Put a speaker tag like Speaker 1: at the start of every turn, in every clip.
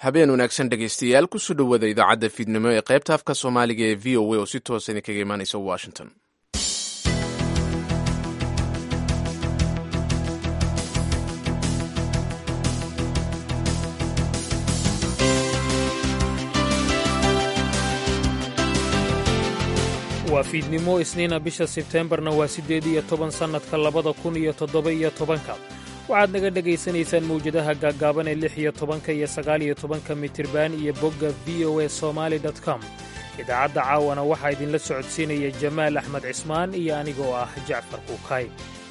Speaker 1: habeen wanaagsan dhegaystayaal kusoo dhowaada idaacadda fiidnimo ee qaybta afka soomaaliga ee v o a oo si toosa idinkaga imaanaysa washington
Speaker 2: waa fiidnimo isniina bisha sebteembarna waa siddeed iyo toban sannadka labada kun iyo toddoba iyo tobanka waxaad naga dhegaysanaysaan mawjadaha gaaggaaban ee lix iyo tobanka iyo sagaal iyo tobanka mitirban iyo bogga v o a somaali com idaacadda caawana waxaa idinla socodsiinaya jamaal axmed cismaan iyo anigoo ah jacfar kuukay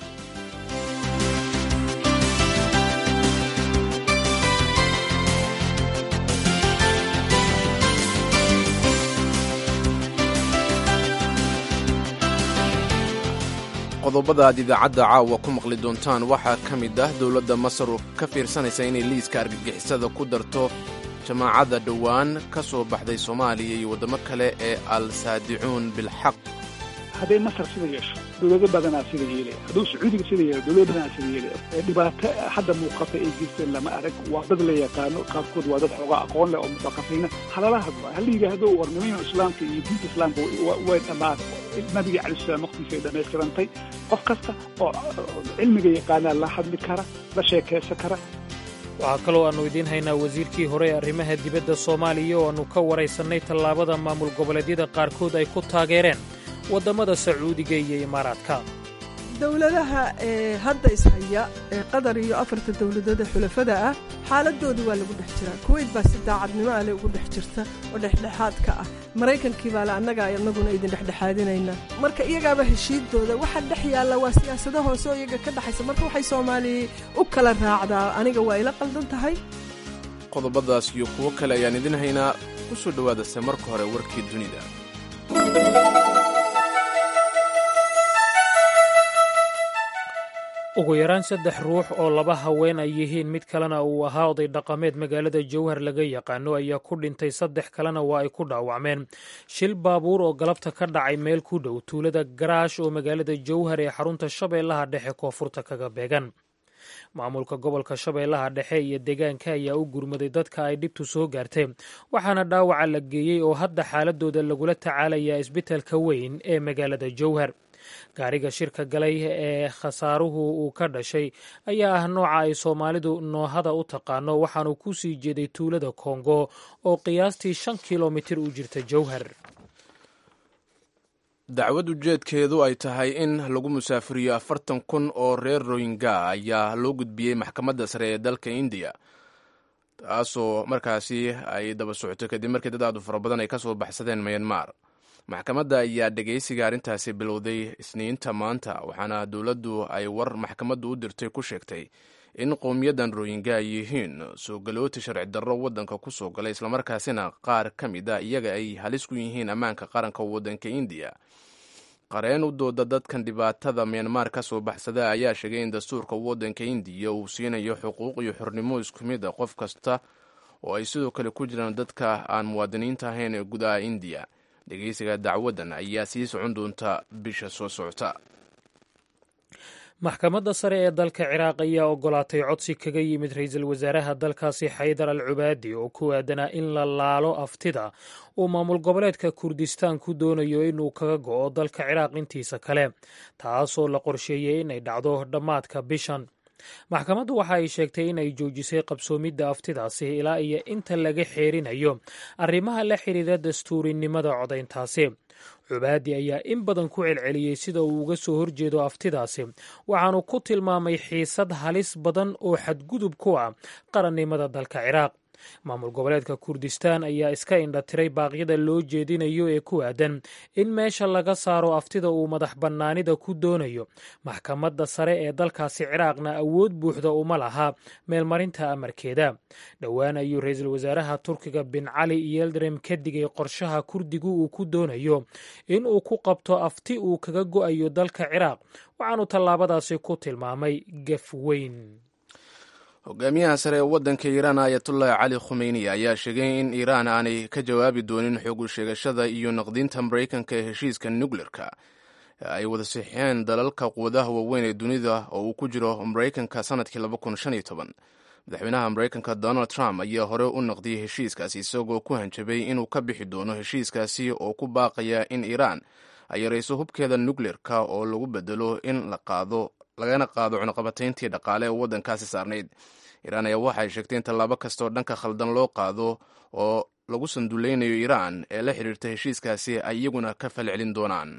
Speaker 1: qodobada aad idaacadda caawa ku maqli doontaan waxaa ka mid ah dowladda masar oo ka fiirsanaysa inay liiska argagixisada ku darto jamaacadda dhowaan ka soo baxday soomaaliya iyo waddamo kale ee al saadicuun bilxaq
Speaker 3: hadday masar sida yeesho dowlado badanaa sida yeelaya hadduu sacuudiga sida yeelo dowlado badanaa sida yeelaya dhibaato hadda muuqata ay geysteen lama arag waa dad la yaqaano qaarkood waa dad xoogaa aqoon leh oo mutaqafiina halala hadlo hala yidhaahdo war nimanyo islaamka iyo diinta islaamka way dhammaan nabiga calayi salaam waqtiisa ay dhammaystirantay qof kasta oo cilmiga yaqaanaa la hadli kara la sheekaysan kara
Speaker 2: waxaa kaloo aannu idiin haynaa wasiirkii hore ee arrimaha dibadda soomaaliya oo aannu ka waraysannay tallaabada maamul goboleedyada qaarkood ay ku taageereen waddamada sacuudiga iyo imaaraadka
Speaker 4: dowladaha ee hadda ishaya ee qatar iyo afarta dowladood ee xulafada ah xaaladooda waa lagu dhex jiraa kuweyt baa si daacadnimo ale ugu dhex jirta oo dhexdhexaadka ah maraykankii baa le annaga annaguna idin dhexdhexaadinaynaa marka iyagaaba heshiidooda waxa dhex yaalla waa siyaasado hoose oo iyaga ka dhexaysa marka waxay soomaaliya u kala raacdaa aniga waa ila qaldan tahay
Speaker 1: qodobadaas iyo kuwo kale ayaan idin haynaa ku soo dhowaadase marka hore warkii dunida
Speaker 2: ugu yaraan saddex ruux oo laba haween ay yihiin mid kalena uu ahaa oday dhaqameed magaalada jowhar laga yaqaano ayaa ku dhintay saddex kalena waa ay ku dhaawacmeen shil baabuur oo galabta ka dhacay meel ku dhow tuulada garaash oo magaalada jowhar ee xarunta shabeellaha dhexe koonfurta kaga beegan maamulka gobolka shabeellaha dhexe iyo deegaanka ayaa u gurmaday dadka ay dhibtu soo gaartay waxaana dhaawaca la geeyey oo hadda xaaladooda lagula tacaalayaa isbitaalka weyn ee magaalada jowhar gaariga shirka galay ee khasaaruhu uu ka dhashay ayaa ah nooca ay soomaalidu noohada u taqaano waxaanu ku sii jeeday tuulada kongo oo qiyaastii shan kilomitir u jirta jowhar
Speaker 1: dacwad ujeedkeedu ay tahay in lagu musaafiriyo afartan kun oo reer royinga ayaa loo gudbiyey maxkamadda sare ee dalka indiya taasoo markaasi ay daba socoto kadib markii dad aadu fara badan ay ka soo baxsadeen myanmar maxkamadda ayaa dhegaysiga arrintaasi bilowday isniinta maanta waxaana dowladdu ay war maxkamaddu u dirtay ku sheegtay in qowmiyadan rooyinga ay yihiin soo galooti sharci darro waddanka ku soo galay islamarkaasina qaar ka mid a iyaga ay halis ku yihiin ammaanka qaranka waddanka indiya qareen u dooda dadkan dhibaatada myanmar ka soo baxsada ayaa sheegay in dastuurka waddanka indiya uu siinayo xuquuq iyo xornimo isku mid a qof kasta oo ay sidoo kale ku jiraan dadka aan muwaadiniinta ahayn ee gudaha indiya dhegeysiga dacwaddan ayaa sii socon doonta bisha soo socota
Speaker 2: maxkamadda sare ee dalka ciraaq ayaa ogolaatay codsi kaga yimid ra-iisul wasaaraha dalkaasi xaydar al cubaadi oo ku aadanaa in la laalo aftida uu maamul goboleedka kurdistaan ku doonayo inuu kaga go'o dalka ciraaq intiisa kale taasoo la qorsheeyey inay dhacdo dhammaadka bishan maxkamaddu waxa ay sheegtay in ay joojisay qabsoomidda aftidaasi ilaa iyo inta laga xeerinayo arrimaha la xidhiira dastuurinimada codayntaasi cubaadi ayaa in badan ku celceliyey sida uu uga soo horjeedo aftidaasi waxaanu ku tilmaamay xiisad halis badan oo xadgudub ku ah qarannimada dalka ciraaq maamul goboleedka kurdistaan ayaa iska indhatiray baaqyada loo jeedinayo ee ku aadan in meesha laga saaro aftida uu madax bannaanida ku doonayo maxkamadda sare ee dalkaasi ciraaqna awood buuxda uma laha meelmarinta amarkeeda dhowaan ayuu ra-iisul wasaaraha turkiga bin cali yeldrem ka digay qorshaha kurdigu uu ku doonayo in uu ku qabto afti uu kaga go'ayo dalka ciraaq waxaanu tallaabadaasi ku tilmaamay gaf weyn
Speaker 1: hogaamiyaha sare ee waddanka iiraan ayatullahi cali khumeyni ayaa sheegay in iiraan aanay ka jawaabi doonin xogu sheegashada iyo naqdinta maraykanka ee heshiiska nukleerka ay wada sixeen dalalka quwadaha waaweyn ee dunida oo uu ku jiro maraykanka sanadkii madaxweynaha maraykanka donald trump ayaa hore u naqdiyey heshiiskaasi isagoo ku hanjabay inuu ka bixi doono heshiiskaasi oo ku baaqaya in iiraan ay yarayso hubkeeda nukleerka oo lagu bedelo in la qaado lagana qaado cunuqabatayntii dhaqaale ee waddankaasi saarnayd iiraan ayaa waxay sheegtay in tallaabo kastaoo dhanka khaldan loo qaado oo lagu sanduleynayo iiraan ee la xidhiirta heshiiskaasi ay iyaguna ka falcelin doonaan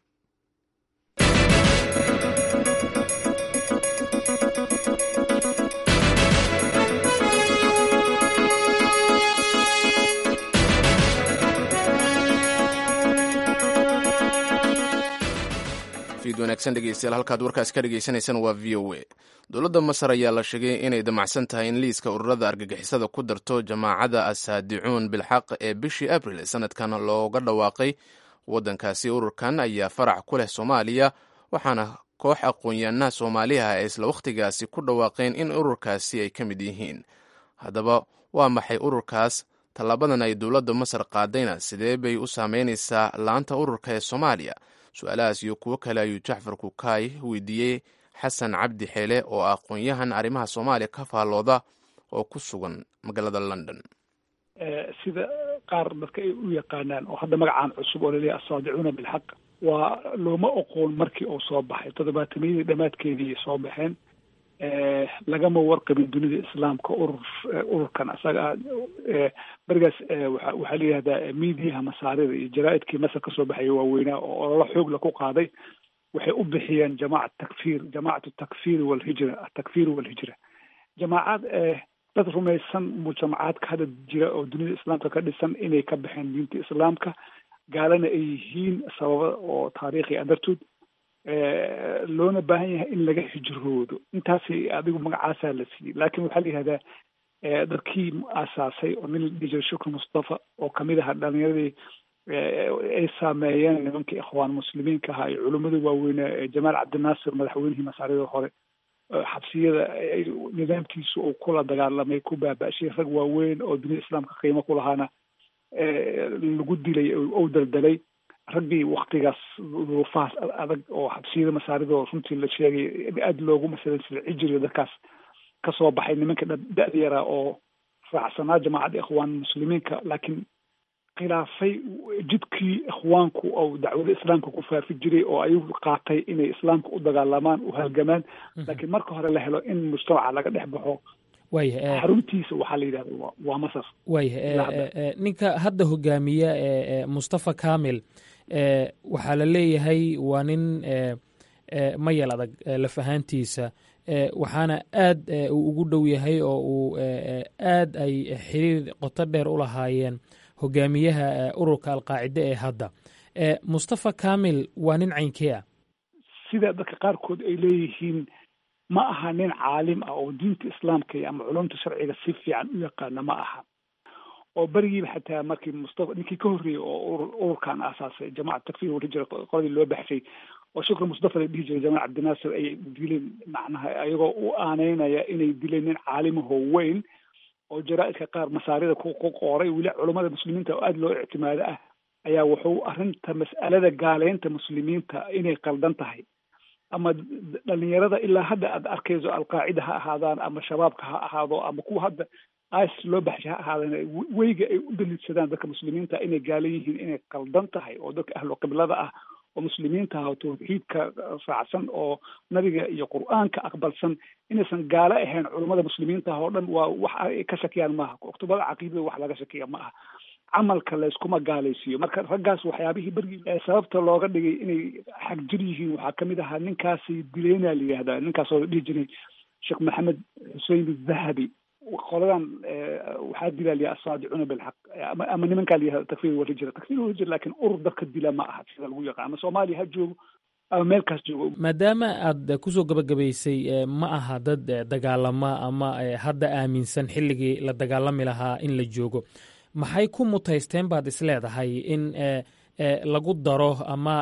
Speaker 1: fiid wanaagsan dhegeystayaal halkaad warkaas ka dhegeysaneysaan waa v o a dowladda masar ayaa la sheegay inay damacsan tahay in liiska ururada argagixisada ku darto jamaacadda asaadicuun bilxaq ee bishii abril sanadkan looga dhawaaqay waddankaasi ururkan ayaa farac ku leh soomaaliya waxaana koox aqoon-yaanaha soomaaliha ay isla wakhtigaasi ku dhawaaqeen in ururkaasi ay ka mid yihiin haddaba waa maxay ururkaas tallaabadan ay dowladda masar qaadayna sidee bay u saameynaysaa laanta ururka ee soomaaliya su-aalahaas iyo kuwo kale ayuu jacfar kukaay weydiiyey xasan cabdi xeele oo ah aqoon-yahan arrimaha soomaaliya ka faallooda oo ku sugan magaalada london
Speaker 3: sida qaar dadka ay u yaqaanaan oo hadda magacaan cusub oo laleeyahay asaadicuuna bilxaq waa looma oqoon markii uu soo baxay toddobaatamiyadii dhammaadkeedii soo baxeen lagama warqabin dunida islaamka urur ururkan asaga berigaas waxaa la yihahdaa miidiyaha masaarida iyo jaraa-idkii masar kasoo baxaya waaweynaa oo ololo xoogla ku qaaday waxay u bixiyeen jamaacat takfir jamaacatu takfiri walhijra atakfiri walhijra jamaacad dad rumaysan mujtamacaadka hadda jira oo dunida islaamka ka dhisan inay ka baxeen diinta islaamka gaalana ay yihiin sababa oo taariikhi a dartood loona baahan yahay in laga hijroodo intaasi adigu magacaasaa la siiyey laakiin waxaa la yihahdaa dadkii aasaasay oo nin la dhihi jiray shukr mustafa oo kamid aha dhalinyaradii ay saameeyeen nimankii ikhwaan muslimiinka ahaa iyo culimmada waaweynaa jamaal cabdinaasir madaxweynihii masaarida hore xabsiyada nidaamkiisu uu kula dagaalamay ku baaba-shay rag waaweyn oo dunida islaamka qiimo ku lahaana lagu dilay ou daldalay raggii waktigaas duruufahaas adag oo xabsiyada masaarida oo runtii la sheegay aada loogu masalan sida cijiriga dadkaas kasoo baxay nimanka da-da yaraa oo raacsanaa jamaacadda ikhwaan muslimiinka laakiin khilaafay jidkii ikhwaanku ou dacwada islaamka ku faafi jiray oo ayagu qaatay inay islaamka u dagaalamaan u halgamaan laakiin marka hore la helo in mujtamaca laga dhex baxo
Speaker 2: waayah
Speaker 3: xaruntiisa waxaa la yidhahda waa masar
Speaker 2: waayah ninka hadda hogaamiya mustafa kamil waxaa la leeyahay waa nin mayal adag laf ahaantiisa waxaana aad uu ugu dhow yahay oo uu aad ay xiriir qoto dheer u lahaayeen hogaamiyaha ururka alqaacide ee hadda mustafa kamil waa nin caynkee ah
Speaker 3: sida dadka qaarkood ay leeyihiin ma aha nin caalim ah oo diinta islaamka iyo ama culumta sharciga si fiican u yaqaana ma aha oo berigiiba xataa markii mustafa ninkii ka horreeyey oo ururkan aasaasay jamacat takfir walhijra qoladii loo baxshay oo shukri mustafa la dhihi jiray jamaal cabdinaasir ay dileen macnaha ayagoo u aaneynaya inay dileen nin caalimahoo weyn oo jaraa-idka qaar masaarida ku qooray weli culummada muslimiinta oo aada loo ictimaado ah ayaa wuxuu arrinta mas'alada gaaleynta muslimiinta inay qaldan tahay ama dhalinyarada ilaa hadda aad arkayso alqaacida ha ahaadaan ama shabaabka ha ahaado ama kuwa hadda is loo baxshay ha ahaadaan weyga ay u daliidsadaan dadka muslimiinta inay gaala yihiin inay qaldan tahay oo dadka ahlu qiblada ah oo muslimiinta ah oo tawxiidka raacsan oo nabiga iyo qur-aanka aqbalsan inaysan gaalo ahayn culummada muslimiinta ah oo dhan waa wax ay ka shakiyaan maaha kutubada caqiidada wax laga shakiya ma aha camalka layskuma gaalaysiiyo marka raggaas waxyaabihii bergii sababta looga dhigay inay xagjir yihiin waxaa kamid ahaa ninkaasi dileyna la yihahdaa ninkaasoo la dhihi jiray sheekh maxamed xusein dahabi qoladan waxaa dilaa liya asaadicuna bilxaq ama ama nimankaa la yihahda takfir walhijra takfir walhijra laakiin urur dadka dila ma aha sida lagu yaqaan ama soomaaliya ha joogo ama meelkaas joogo
Speaker 2: maadaama aad kusoo gabagabaysay ma aha dad dagaalama ama hadda aaminsan xilligii la dagaalami lahaa in la joogo maxay ku mutaysteen baad isleedahay in lagu daro ama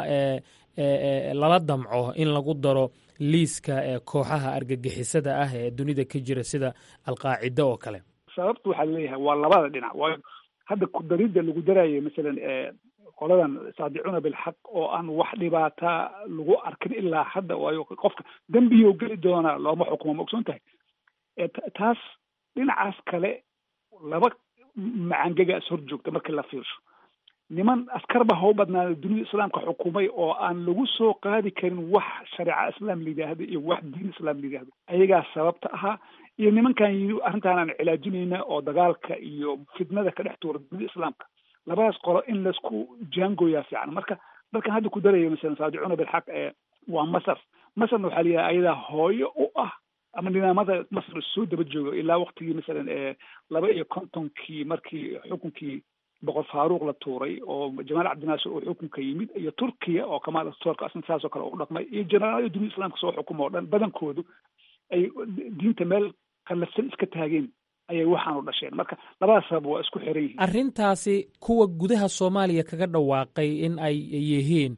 Speaker 2: lala damco in lagu daro liiska kooxaha argagixisada ah ee dunida ka jira sida alqaacida oo kale
Speaker 3: sababta waxaa leeyahay waa labada dhinac waayo hadda kudaridda lagu daraayo masalan qoladan saadicuna bilxaq oo aan wax dhibaata lagu arkin ilaa hadda waayo qofka dembiyo geli doonaa looma xukumo ma ogsoon tahay taas dhinacaas kale laba macangega is hor joogta markii la fiirsho niman askarba ha u badnaada dunida islaamka xukumay oo aan lagu soo qaadi karin wax shareeca islaam la yidhaahdo iyo wax diin islaam la yidhaahdo ayagaa sababta ahaa iyo nimankan yidhi arrintaan aan cilaajinayna oo dagaalka iyo fitnada ka dhex tuura dunida islaamka labadaas qolo in laisku jaangooyaa fiican marka dalkan hadda ku daraya masalan saadicuna bilxaq ee waa masar masarna waxaa layihaha ayadaa hooyo u ah ama nidaamada masar soo daba jooga ilaa waktigii masalan ee laba iyo kontonkii markii xukunkii boqor faaruuq la tuuray oo jamaal cabdinaasir uu xukunka yimid iyo turkiya oo kamaal astoorka asna saasoo kale u dhaqmay iyo jeneraal dunida islaamka soo xukuma oo dhan badankoodu ay diinta meel qallafsan iska taageen ayay waxaan u dhasheen marka labadaas sabab waa isku xiran yihiin
Speaker 2: arrintaasi kuwa gudaha soomaaliya kaga dhawaaqay in ay yihiin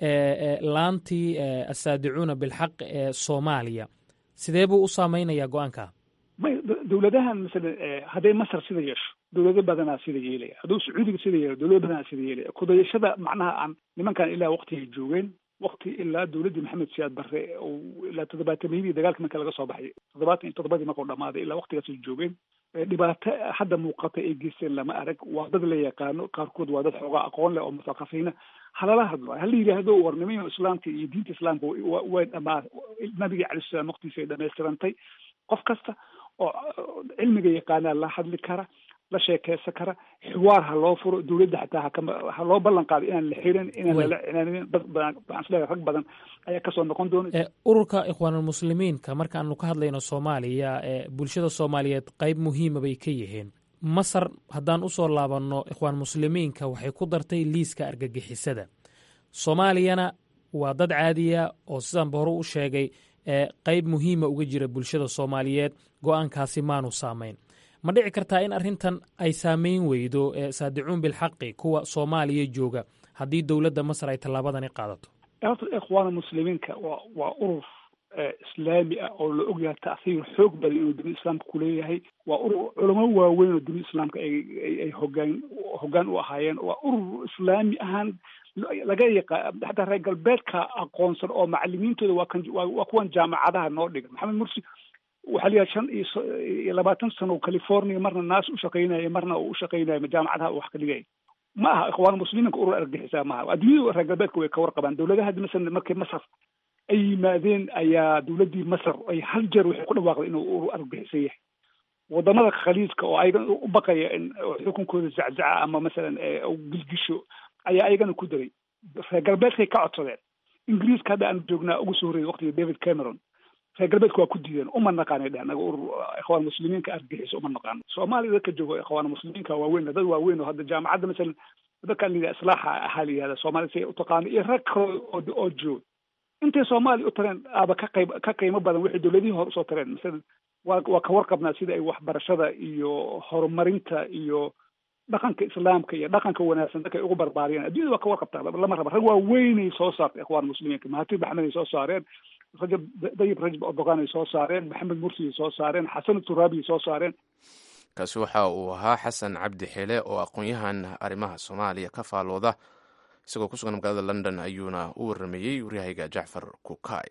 Speaker 2: laantii asaadicuuna bilxaq ee soomaaliya sidee buu u saameynayaa go-aanka
Speaker 3: may dowladahan masalan hadday masar sida yeesho dowlado badanaa sida yeelaya hadduu sacuudiga sida yeelo dowlado badanaa sida yeelaya kudayashada macnaha aan nimankan ilaa waktigay joogeen wakti ilaa dowladdii maxamed siyaad barre ilaa toddobaatameyadii dagaalka marka laga soo baxay toddobaatan iyo toddobadii markuu dhamaaday ilaa waktigaasay joogeen dhibaato hadda muuqata ay geysteen lama arag waa dad la yaqaano qaarkood waa dad xoogaa aqoon leh oo muthaqafiina halala hadlo hala yidhaahdo warnimada islaamka iyo diinta islaamka way dhamaa nabiga calai salaam waktiisa ay dhamaystirantay qof kasta oo cilmiga yaqaanaa la hadli kara la sheekeysan kara xiwaar ha loo furo dowladda xataa hakama ha loo ballan qaado inaan la xirin inaan lala cinaanin dad badan waxaan isleeyahay rag badan ayaa kasoo noqon doona
Speaker 2: ururka ikhwaanulmuslimiinka markaanu ka hadlayno soomaaliya bulshada soomaaliyeed qayb muhiima bay ka yihiin masar haddaan usoo laabanno ikhwaan muslimiinka waxay ku dartay liiska argagixisada soomaaliyana waa dad caadiya oo sidaanba hore u sheegay qayb muhiima uga jira bulshada soomaaliyeed go-aankaasi maanu saamayn ma dhici kartaa in arrintan ay saameyn weydo saadicuun bilxaqi kuwa soomaaliya jooga haddii dowladda masar ay tallaabadani qaadato
Speaker 3: horta ikhwaana muslimiinka waa waa urur islaami ah oo la ogyahay ta'hiir xoog badan inuu dunida islaamka kuleeyahay waa urur culamo waaweyn oo dunida islaamka ay ay hogaan hoggaan u ahaayeen waa urur islaami ahaan laga yaqa xataa reer galbeedka aqoonsan oo macalimiintooda waa kan waa kuwan jaamacadaha noo dhiga maxamed mursi waxaa la yahay shan iyo labaatan sano california marna naas u shaqaynaya marna uu u shaqaynaya jaamacadaha wax ka dhigaya ma aha ikhwaan muslimiinka urur argagixisaa maaha adduunyada reer galbeedka way ka warqabaan dowladaha haddi masalan markii masar ay yimaadeen ayaa dowladdii masar ay hal jeer waxay ku dhawaaqday inuu urur argagixisan yahay wadamada khaliijka oo ayagan u baqaya in xukunkooda zaczaca ama masalan gilgisho ayaa ayagana ku daray reer galbeedkay ka codsadeen ingiriiska hadda aan joognaa ugu soo horreeyay waqtiga david cameron reer galbeedka waa ku diideen uma naqaanay dheh anaga urur ikhwaan muslimiinka argagixiso uma naqaano soomaaliya dadka joogo ikhwaan muslimiinka waaweyn dad waaweyn oo hadda jaamacadda masalan dadkaan layidhaha islaaxa ahaa la yihahda soomaaliya si u taqaano iyo rag kale oo oo joog intay soomaaliya u tareen aaba ka qayb ka qiimo badan waxay dowladihii hore usoo tareen masalan waa waa ka warqabnaa sida ay waxbarashada iyo horumarinta iyo dhaqanka islaamka iyo dhaqanka wanaagsan dadka ay ugu barbaariyeen adduunyada waa ka warqabtaa lama raba rag waaweynay soo saartay ikhwaan muslimiinka mahatir maxmed ay soo saareen rajab dayib rajab erdogan ay soo saareen maxamed mursi ay soo saareen xasan turaabi ay soo saareen
Speaker 1: kaasi waxa uu ahaa xasan cabdi xile oo aqoon-yahan arrimaha soomaaliya ka faalooda isagoo ku sugan magaalada london ayuuna u warameeyey waryahayga jacfar kukay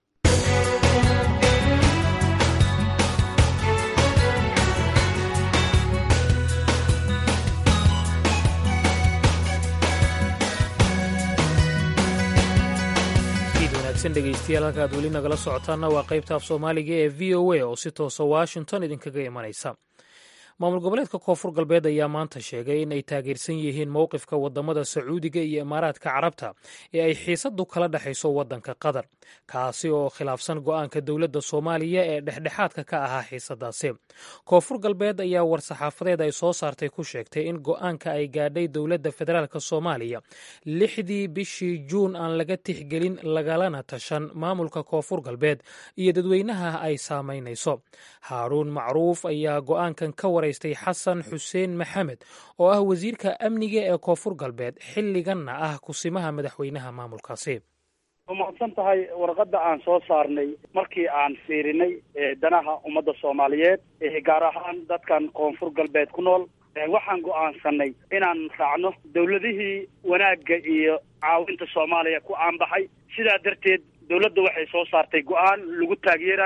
Speaker 2: dhegeystayaal halka aad weli nagala socotaanna waa qaybta af soomaaliga ee v o a oo si toosa washington idinkaga imanaysa maamul goboleedka koonfur galbeed ayaa maanta sheegay in ay taageersan yihiin mowqifka wadamada sacuudiga iyo imaaraadka carabta ee ay xiisadu kala dhexayso wadanka qatar kaasi oo khilaafsan go-aanka dowladda soomaaliya ee dhexdhexaadka ka ahaa xiisadaasi koonfur galbeed ayaa war-saxaafadeed ay soo saartay ku sheegtay in go-aanka ay gaadhay dowladda federaalk soomaaliya lixdii bishii juun aan laga tixgelin lagalana tashan maamulka koonfur galbeed iyo dadweynaha ay saamaynayso haaruun macruuf ayaa go-aankan ka waraystay xasan xuseen maxamed oo ah wasiirka amniga ee koonfur galbeed xilliganna ah kusimaha madaxweynaha maamulkaasi
Speaker 5: waa mahadsan tahay warqadda aan soo saarnay markii aan fiirinay danaha ummadda soomaaliyeed gaar ahaan dadkan koonfur galbeed ku nool waxaan go'aansanay inaan raacno dowladihii wanaagga iyo caawinta soomaaliya ku aanbaxay sidaa darteed dowladda waxay soo saartay go-aan lagu taageerayo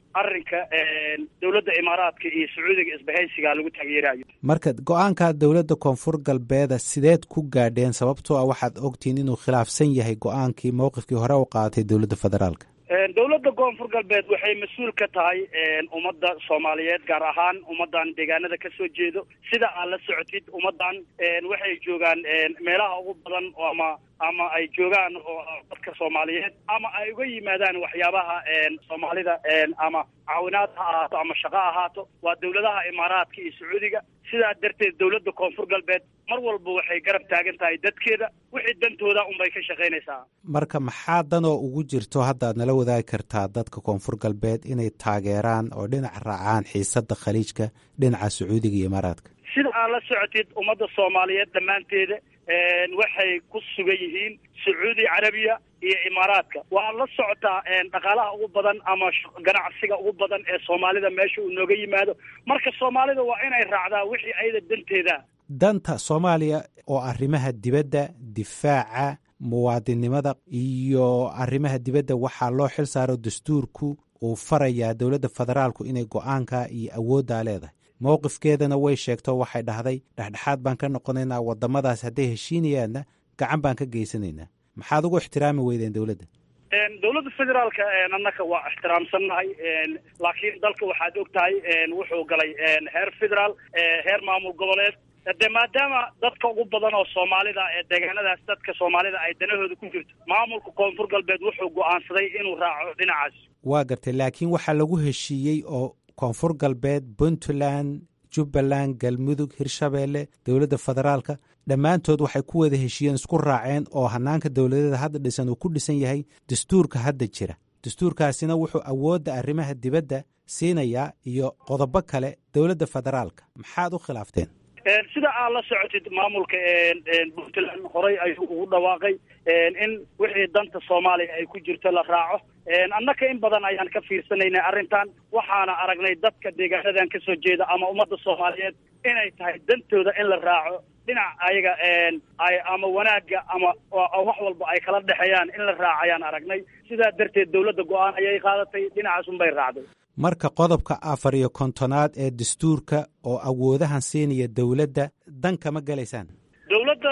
Speaker 5: arrinka dowladda imaaraadka iyo sacuudiga isbahaysiga lagu taageerayo
Speaker 6: marka go-aanka dowladda koonfur galbeeda sideed ku gaadheen sababtoo ah waxaad ogtihiin inuu khilaafsan yahay go-aankii mowqifkii hore u qaadatay dowladda federaalka
Speaker 5: dowladda koonfur galbeed waxay mas-uul ka tahay ummadda soomaaliyeed gaar ahaan ummaddan deegaanada ka soo jeedo sida aad la socotid ummaddan waxay joogaan meelaha ugu badan ama ama ay joogaan oo dadka soomaaliyeed ama ay uga yimaadaan waxyaabaha soomaalida ama caawinaad ha ahaato ama shaqo ahaato waa dowladaha imaaraadka iyo sacuudiga sidaa darteed dowladda koonfur galbeed mar walba waxay garab taagan tahay dadkeeda wixii dantooda unbay ka shaqaynaysaa
Speaker 6: marka maxaa danoo ugu jirto hadda ad nala wadaagi kartaa dadka koonfur galbeed inay taageeraan oo dhinac raacaan xiisadda khaliijka dhinaca sacuudiga iyo imaaraadka
Speaker 5: sida aad la socotid ummadda soomaaliyeed dhammaanteeda waxay ku sugan yihiin sacuudi carabiya iyo imaaraadka waa la socotaa dhaqaalaha ugu badan ama ganacsiga ugu badan ee soomaalida meesha uu nooga yimaado marka soomaalida waa inay raacdaa wixii ayada danteeda
Speaker 6: danta soomaaliya oo arrimaha dibadda difaaca muwaadinnimada iyo arrimaha dibadda waxaa loo xil saaro dastuurku uu farayaa dowladda federaalku inay go-aanka iyo awooddaa leedahay mowqifkeedana way sheegto waxay dhahday dhexdhexaad baan ka noqonaynaa waddamadaas hadday heshiinayaanna gacan baan ka geysanaynaa maxaad ugu ixtiraami weydeen dowladda
Speaker 5: dowladda federaalka annaka waa ixtiraamsannahay laakiin dalka waxaad og tahay wuxuu galay heer federaal heer maamul goboleed de maadaama dadka ugu badan oo soomaalida ee deegaanadaas dadka soomaalida ay danahooda ku jirto maamulka koonfur galbeed wuxuu go-aansaday inuu raaco dhinacaas
Speaker 6: waa gartay laakiin waxaa lagu heshiiyey oo koonfur galbeed puntland jubbaland galmudug hirshabeelle dowladda federaalka dhammaantood waxay ku wada heshiiyeen isku raaceen oo hanaanka dowladeeda hadda dhisan uu ku dhisan yahay dastuurka hadda jira dastuurkaasina wuxuu awoodda arrimaha dibadda siinayaa iyo qodobo kale dowladda federaalka maxaad u khilaafteen
Speaker 5: sida aad la socotid maamulka puntland horey ayuu ugu dhawaaqay in wixii danta soomaaliya ay ku jirto la raaco annaka in badan ayaan ka fiirsanaynay arrintan waxaana aragnay dadka deegaanadan kasoo jeeda ama ummadda soomaaliyeed inay tahay dantooda in la raaco dhinac ayaga ay ama wanaagga ama wax walba ay kala dhexeeyaan in la raacayaan aragnay sidaa darteed dowladda go-aan ayay qaadatay dhinacaas unbay raacday
Speaker 6: marka qodobka afar iyo kontonaad ee dastuurka oo awoodahan siinaya dowladda dan kama gelaysaan
Speaker 5: dowladda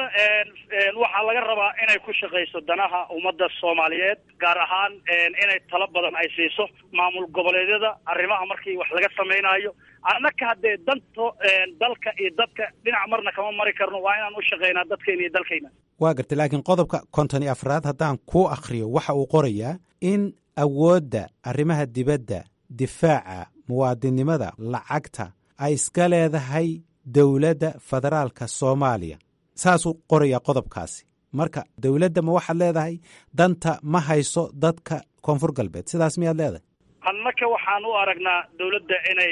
Speaker 5: waxaa laga rabaa inay ku shaqayso danaha ummadda soomaaliyeed gaar ahaan inay talo badan ay siiso maamul goboleedyada arrimaha markii wax laga samaynayo annaka haddee danto dalka iyo dadka dhinac marna kama mari karno waa inaan u shaqaynaa dadkeena iyo dalkayna
Speaker 6: waa gartay laakiin qodobka konton iyo afraad haddaan kuu akhriyo waxa uu qorayaa in awoodda arrimaha dibadda difaaca muwaadinnimada lacagta ay iska leedahay dowladda federaalka soomaaliya saasuu qorayaa qodobkaasi marka dowladda ma waxaad leedahay danta ma hayso dadka koonfur galbeed sidaas miyaad leedahay
Speaker 5: annaka waxaan u aragnaa dowladda inay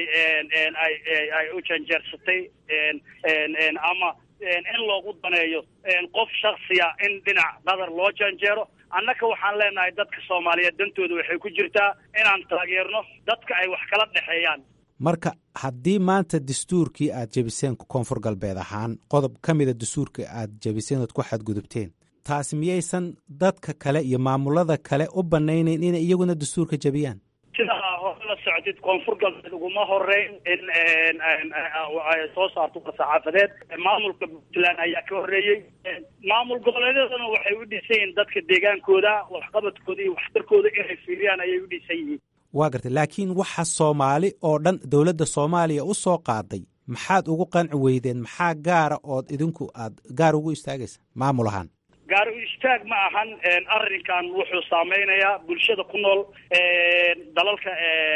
Speaker 5: ay ay u janjeersatay ama in loogu daneeyo qof shaksiya in dhinac qadar loo janjeero annaka waxaan leenahay dadka soomaaliyeed dantooda waxay ku jirtaa inaan taageerno dadka ay wax kala dhexeeyaan
Speaker 6: marka haddii maanta dastuurkii aad jebiseen koonfur galbeed ahaan qodob ka mida dastuurka aad jebiseen ood ku xadgudubteen taasi miyaysan dadka kale iyo maamulada kale u banaynayn inay iyaguna dastuurka jebiyaan
Speaker 5: sidaa hore la socotid koonfur galbeed uguma horeyn in ay soo saarto war-saxaafadeed maamulka puntland ayaa ka horreeyey maamul goboleedyadana waxay u dhisan yihiin dadka deegaankooda waxqabadkooda iyo waxtarkooda inay fiiriyaan ayay u dhisan yihiin
Speaker 6: waa gartay laakiin waxa soomaali oo dhan dowladda soomaaliya u soo qaaday maxaad ugu qanci weydeen maxaa gaara ood idinku aad gaar ugu istaagaysa maamul ahaan
Speaker 5: gaar u istaag ma ahan arrinkan wuxuu saameynayaa bulshada ku nool dalalka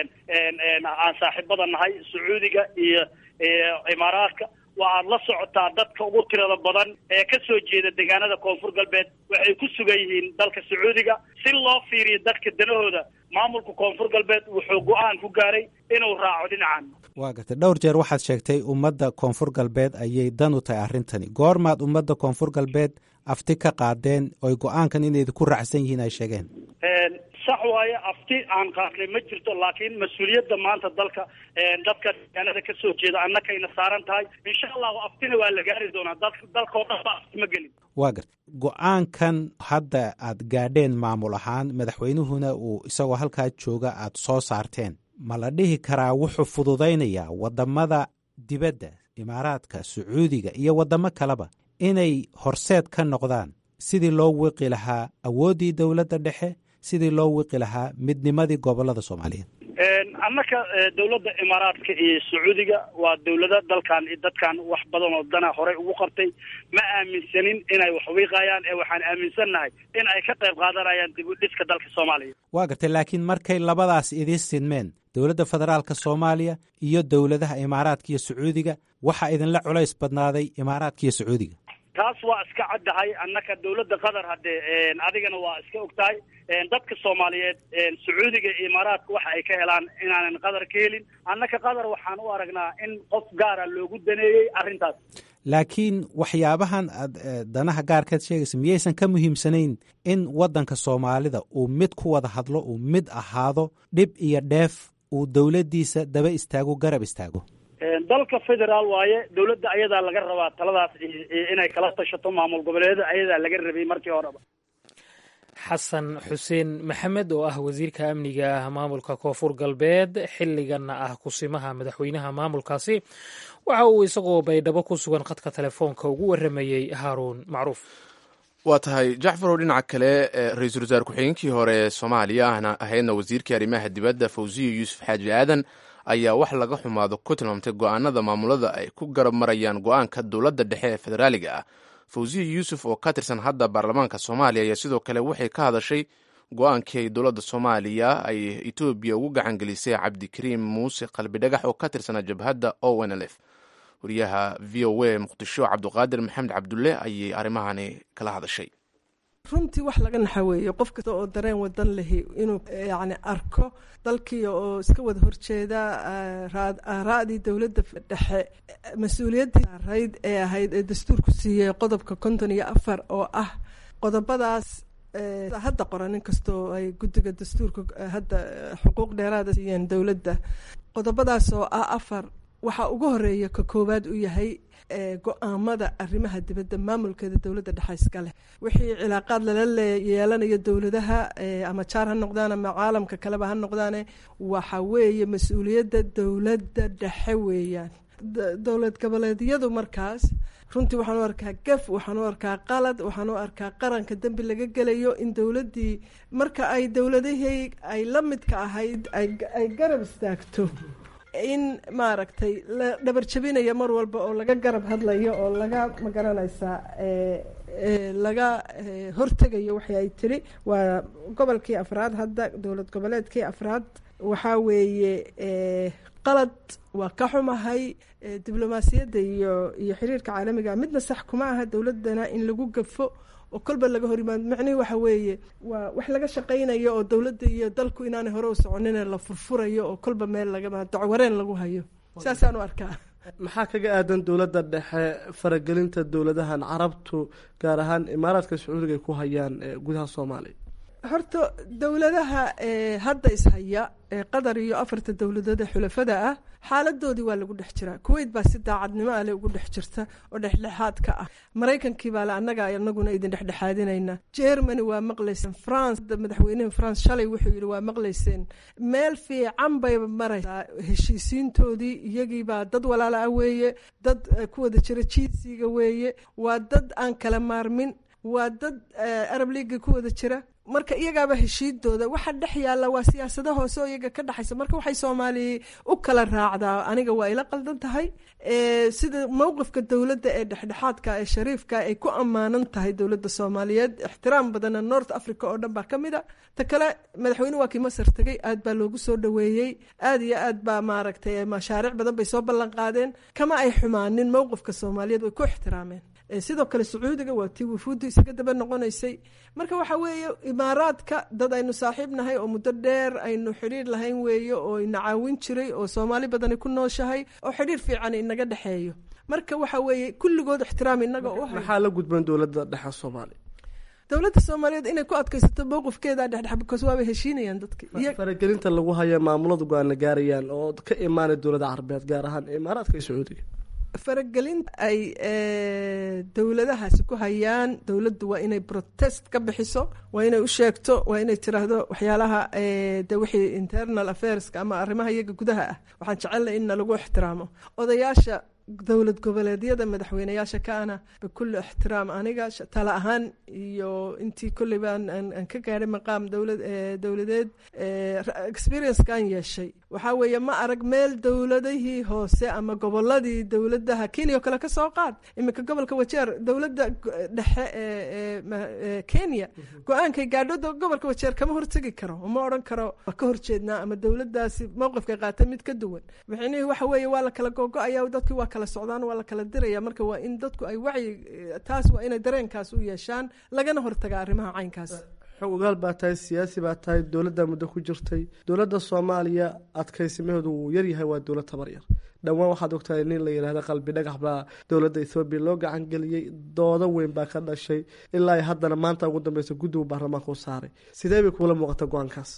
Speaker 5: aan saaxiibada nahay sacuudiga iyo imaaraadka waxaad la socotaa dadka ugu tirada badan ee ka soo jeeda deegaanada koonfur galbeed waxay ku sugan yihiin dalka sacuudiga si loo fiiriyo dadka danahooda maamulka koonfur galbeed wuxuu go-aan ku gaaray inuu raaco dhinacan
Speaker 6: waa gartay dhowr jeer waxaad sheegtay ummadda koonfur galbeed ayay dan u tahay arrintani goormaad ummadda koonfur galbeed afti ka qaadeen oy go-aankan inay ku raacsan yihiin ay sheegeen
Speaker 5: sax waaye afti aan qaadnay ma jirto laakiin mas-uuliyadda maanta dalka dadka deegaanada ka soo jeeda annakayna saaran tahay insha allahu aftina waa la gaari doonaa dalkao dhan ba afti ma gelin
Speaker 6: waa garta go-aankan hadda aad gaadheen maamul ahaan madaxweynuhuna uu isagoo halkaa jooga aad soo saarteen ma la dhihi karaa wuxuu fududaynayaa waddamada dibadda imaaraadka sacuudiga iyo waddamo kaleba inay horseed ka noqdaan sidii loo wiqi lahaa awooddii dowladda dhexe sidii loo wiqi lahaa midnimadii gobollada soomaaliyeed
Speaker 5: annaka dawladda imaaraadka iyo sacuudiga waa dawlado dalkan iyo dadkan wax badan oo dana horey ugu qabtay ma aaminsanin inay wax wiiqayaan ee waxaan aaminsannahay in ay ka qayb qaadanayaan dib u dhiska dalka soomaaliya
Speaker 6: waa gartay laakiin markay labadaas idiin sinmeen dowladda federaalka soomaaliya iyo dowladaha imaaraadka iyo sacuudiga waxaa idinla culays badnaaday imaaraadka iyo sacuudiga
Speaker 5: taas waa iska caddahay annaka dawladda qatar haddee adigana waa iska og tahay dadka soomaaliyeed sacuudiga iyo imaaraadka waxa ay ka helaan inaanan qatar ka helin annaka qatar waxaan u aragnaa in qof gaara loogu daneeyey arrintaas
Speaker 6: laakiin waxyaabahan aad danaha gaarkaad sheegaysa miyaysan ka muhiimsanayn in waddanka soomaalida uu mid ku wada hadlo uu mid ahaado dhib iyo dheef uu dowladdiisa daba istaago garab istaago
Speaker 5: dalka federaal waaye dawladda ayadaa laga rabaa taladaas inay kala tashato maamul goboleeda ayadaa laga rabay markii horeba
Speaker 2: xasan xuseen maxamed oo ah wasiirka amniga maamulka koonfur galbeed xilliganna ah kusimaha madaxweynaha maamulkaasi waxa uu isagoo baydhabo ku sugan khadka telefoonka ugu waramayey haaruun macruuf
Speaker 1: waa tahay jacfarow dhinaca kale ra-iisul wasaare ku-xigeenkii hore ee soomaaliya ahna ahaydna wasiirkii arrimaha dibadda fawziya yuusuf xaaji aadan ayaa wax laga xumaado ku tilmaamtay go-aanada maamulada ay ku garab marayaan go-aanka dowladda dhexe ee federaaliga ah fawziya yuusuf oo ka tirsan hadda baarlamaanka soomaaliya ayaa sidoo kale waxay ka hadashay go-aankii ay dowladda soomaaliya ay etoobiya ugu gacan gelisay cabdikariim muuse qalbi dhagax oo ka tirsanaa jabhadda o n l f wariyaha v o a muqdisho cabduqaadir maxamed cabdulle ayay arrimahani kala hadashay
Speaker 4: runtii wax laga naxa weeye qof kasta oo dareen wadan lehi inuu yani arko dalkii oo iska wada horjeeda aaraadii dowladda dhexe mas-uuliyaddii saarayd ee ahayd ee dastuurku siiyey qodobka konton iyo afar oo ah qodobadaas hadda qoran in kastoo ay guddiga dastuurka hadda xuquuq dheeraada siiyeen dowladda qodobadaas oo ah afar waxaa ugu horeeya ka koowaad u yahay go-aamada arrimaha dibadda maamulkeeda dowladda dhexe iska leh wixii cilaaqaad lala yeelanayo dowladaha ama jaar ha noqdaan ama caalamka kaleba ha noqdaane waxa weeye mas-uuliyadda dowladda dhexe weeyaan dowlad goboleedyadu markaas runtii waxaan u arkaa gaf waxaan u arkaa qalad waxaan u arkaa qaranka dembi laga gelayo in dowladdii marka ay dowladihii ay la midka ahayd ay garab istaagto in maaragtay la dhabar jabinayo mar walba oo laga garab hadlayo oo laga magaranaysaa laga hortegayo waxay ay tiri waa gobolkii afraad hadda dowlad goboleedkii afraad waxaa weeye qalad waa ka xumahay diblomaasiyadda iyo iyo xiriirka caalamiga midna sax kuma aha dowladana in lagu gafo oo kolba laga hor yimaado macnihii waxa weeye waa wax laga shaqaynayo oo dowladda iyo dalku inaanay hore u soconine la furfurayo oo kolba meel laga dacwareen lagu hayo saasaan u arkaa
Speaker 7: maxaa kaga aadan dowladda dhexe faragelinta dowladahan carabtu gaar ahaan imaaraadka sacuudiga ay ku hayaan gudaha soomaaliya
Speaker 4: horta dowladaha hadda ishaya ee qatar iyo afarta dowladood ee xulafada ah xaaladoodii waa lagu dhex jiraa kuwait baa si daacadnimo ale ugu dhex jirta oo dhexdhexaadka ah maraykankii baa le annaga anaguna idin dhexdhexaadinayna germany waa maqlayseen france madaxweynihii france shalay wuxuu yidhi waa maqlayseen meel fiican bay maraysaa heshiisiintoodii iyagiibaa dad walaala ah weeye dad ku wada jira jinsiga weeye waa dad aan kala maarmin waa dad arab leaga ku wada jira marka iyagaaba heshiidooda waxa dhex yaalla waa siyaasado hoose oo iyaga ka dhexaysa marka waxay soomaaliya u kala raacdaa aniga waa ila qaldan tahay sida mowqifka dowladda ee dhexdhexaadka ee shariifka ay ku ammaanan tahay dowladda soomaaliyeed ixtiraam badana north africa oo dhan baa ka mid a ta kale madaxweyne waa kii masar tegey aad baa loogu soo dhoweeyey aad iyo aad baa maaragtay mashaariic badan bay soo ballan qaadeen kama ay xumaanin mowqifka soomaaliyeed way ku ixtiraameen sidoo kale sacuudiga waa tii wufuuddu isaga daba noqonaysay marka waxa weeye imaaraadka dad aynu saaxiib nahay oo muddo dheer aynu xidhiir lahayn weeye oo ina caawin jiray oo soomaali badani ku nooshahay oo xidhiir fiican inaga dhexeeyo marka waxa weeye kulligood ixtiraam inaga u hay
Speaker 7: maxaa la gudban dowladda dhexe soomaaliya
Speaker 4: dowladda soomaaliyeed inay ku adkaysato mowqifkeeda dhexdhex because waabay heshiinayaan dadka
Speaker 7: faragelinta lagu haya maamulada go-aan la gaarayaan oo ka imaanay dowladda carabeed gaar ahaan imaaraadka iyo sacuudiga
Speaker 4: faragelin ay dowladahaasi ku hayaan dowladdu waa inay protest ka bixiso waa inay u sheegto waa inay tiraahdo waxyaalaha de wixii internal affairska ama arrimaha iyaga gudaha ah waxaan jecelnay in nalagu ixtiraamo odayaasha dowlad goboleedyada madaxweyneyaasha kaana bikulli ixtiraam aniga tala ahaan iyo intii kolley baan aan ka gaadhay maqaam dowlad dowladeed experiencekaan yeeshay waxaa weeye ma arag meel dowladihii hoose ama goboladii dowladaha kenya oo kale ka soo qaad iminka gobolka wajeer dowladda dhexe ee kenya go-aankay gaadho gobolka wajeer kama hortegi karo ma odhan karo waa ka horjeednaa ama dowladaasi mowqifkay qaatay mid ka duwan micnihii waxa weeye waa la kala gogo-aya dadkii waa kala socdaan waa la kala diraya marka waa in dadku ay wacyi taas waa inay dareenkaas u yeeshaan lagana hortaga arrimaha caynkaas
Speaker 7: xog ogaal baa tahay siyaasi baa tahay dowladda muddo ku jirtay dowladda soomaaliya adkaysimaheedu wuu yaryahay waa dowlad tabar yar dhowaan waxaad ogtahay nin la yidhahda qalbi dhagax baa dowladda ethoobiya loo gacan geliyey doodo weyn baa ka dhashay ilaa haddana maanta ugu dambeysa guddigu baarlamaanka u saaray sidee bay kuula muuqata go-aankaas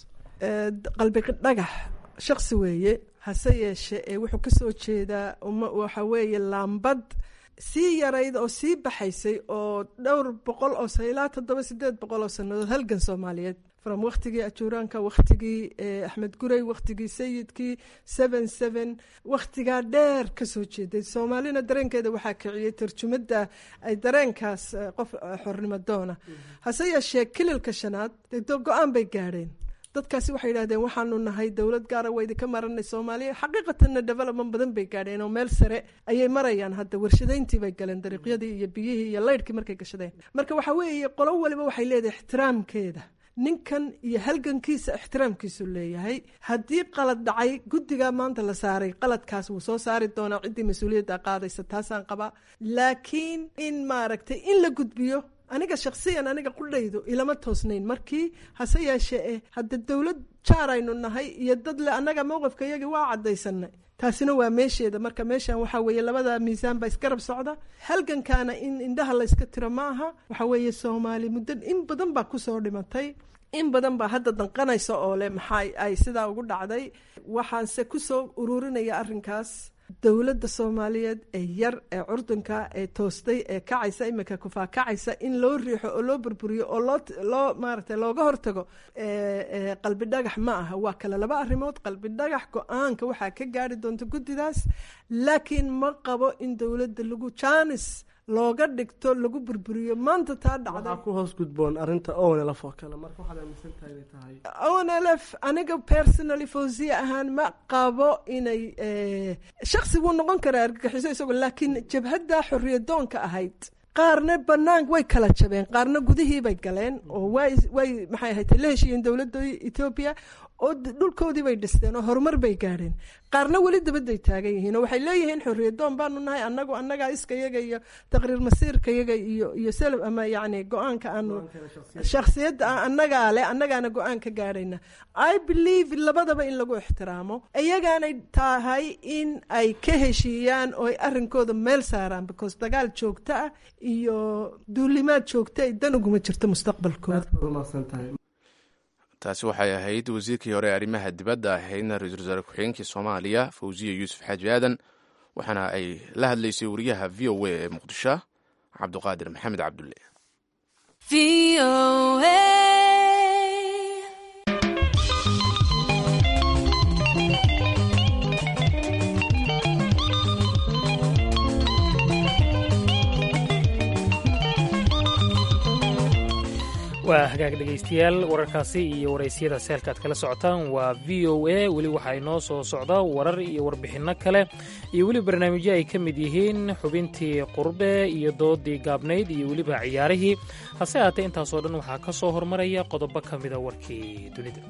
Speaker 4: qalbi dhagax shaksi weeye hase yeeshe ee wuxuu ka soo jeedaa waxa weeye laambad sii yarayd oo sii baxaysay oo dhowr boqol oo ilaa toddoba sideed boqol oo sannadood halgan soomaaliyeed from wakhtigii ajuuraanka wakhtigii axmed guray wakhtigii sayidkii seven seven wakhtigaa dheer ka soo jeeday soomaalina dareenkeeda waxaa kiciyey tarjumadda ay dareenkaas qof xornimo doona hase yeeshee kililka shanaad go-aan bay gaadheen dadkaasi waxay yidhahdeen waxaanu nahay dowlad gaara waa idinka maranay soomaaliya xaqiiqatanna development badan bay gaadheen oo meel sare ayay marayaan hadda warshadayntii bay galeen dariiqyadii iyo biyihii iyo laydhkii markay gashadeen marka waxa weeye qolo waliba waxay leedahay ixtiraamkeeda ninkan iyo halgankiisa ixtiraamkiisu leeyahay haddii qalad dhacay guddigaa maanta la saaray qaladkaas wuu soo saari doonaa ciddii mas-uuliyadda qaadaysa taasaan qabaa laakiin in maaragtay in la gudbiyo aniga shaksiyan aniga qudhaydu ilama toosnayn markii hase yeeshee eh hadda dowlad jaar aynu nahay iyo dad le annaga mowqifka iyagii waa caddaysanay taasina waa meesheeda marka meeshan waxaa weeye labada miisaan baa isgarab socda halgankaana in indhaha layska tiro ma aha waxaa weeye soomaali muddo in badan baa kusoo dhimatay in badan baa hadda danqanaysa oo leh maxaa ay sidaa ugu dhacday waxaanse kusoo ururinaya arrinkaas dowladda soomaaliyeed ee yar ee curdunka ee toostay ee kacaysa iminka kufaakacaysa in loo riixo oo loo burburiyo oo loo loo maaragtay looga hortago qalbi dhagax ma aha waa kale laba arrimood qalbi dhagax go-aanka waxaa ka gaari doonta guddidaas laakiin ma qabo in dowladda lagu jaanis looga dhigto lagu burburiyo maanta taa dhacday
Speaker 7: ku hoos gudboon arinta onlf oo kale marka waxaad aaminsan tahay inay tahay
Speaker 4: onlf aniga personally fawsiya ahaan ma qabo inay shaksi wuu noqon karaa argagixiso isagoo laakiin jabhadda xoriyadoonka ahayd qaarna banaan way kala jabeen qaarna gudihii bay galeen oo way way maxay ahayd la heshiiyeen dowladda etoobiya oo dhulkoodii bay dhisteen oo horumar bay gaadheen qaarna weli dabadday taagan yihiin oo waxay leeyihiin xorriyadoon baanu nahay annagu annagaa iskayaga iyo taqriir masiirkayaga iyo iyo self ama yacni go-aanka aanu shakhsiyadda annagaa leh annagaana go-aan ka gaadhayna i believe labadaba in lagu ixtiraamo iyagaanay tahay in ay ka heshiiyaan oo ay arrinkooda meel saaraan because dagaal joogto ah iyo duulimaad joogto ay dan uguma jirto mustaqbalkooda
Speaker 1: taasi waxay ahayd wasiirkii hore ee arrimaha dibadda ahaydna ra-iisul wasaare ku-xigeenkii soomaaliya fawziya yuusuf xaaji aadan waxaana ay la hadlaysay wariyaha v o a ee muqdisho cabduqaadir maxamed cabdulle
Speaker 2: waa hagaag dhegaystayaal wararkaasi iyo waraysiyada seelka aad kala socotaan waa v o a weli waxaa inoo soo socda warar iyo warbixinno kale iyo weli barnaamijyo ay ka mid yihiin xubintii qurbe iyo doodii gaabnayd iyo weliba ciyaarihii hase haatee intaasoo dhan waxaa ka soo hormaraya qodobo ka mida warkii dunida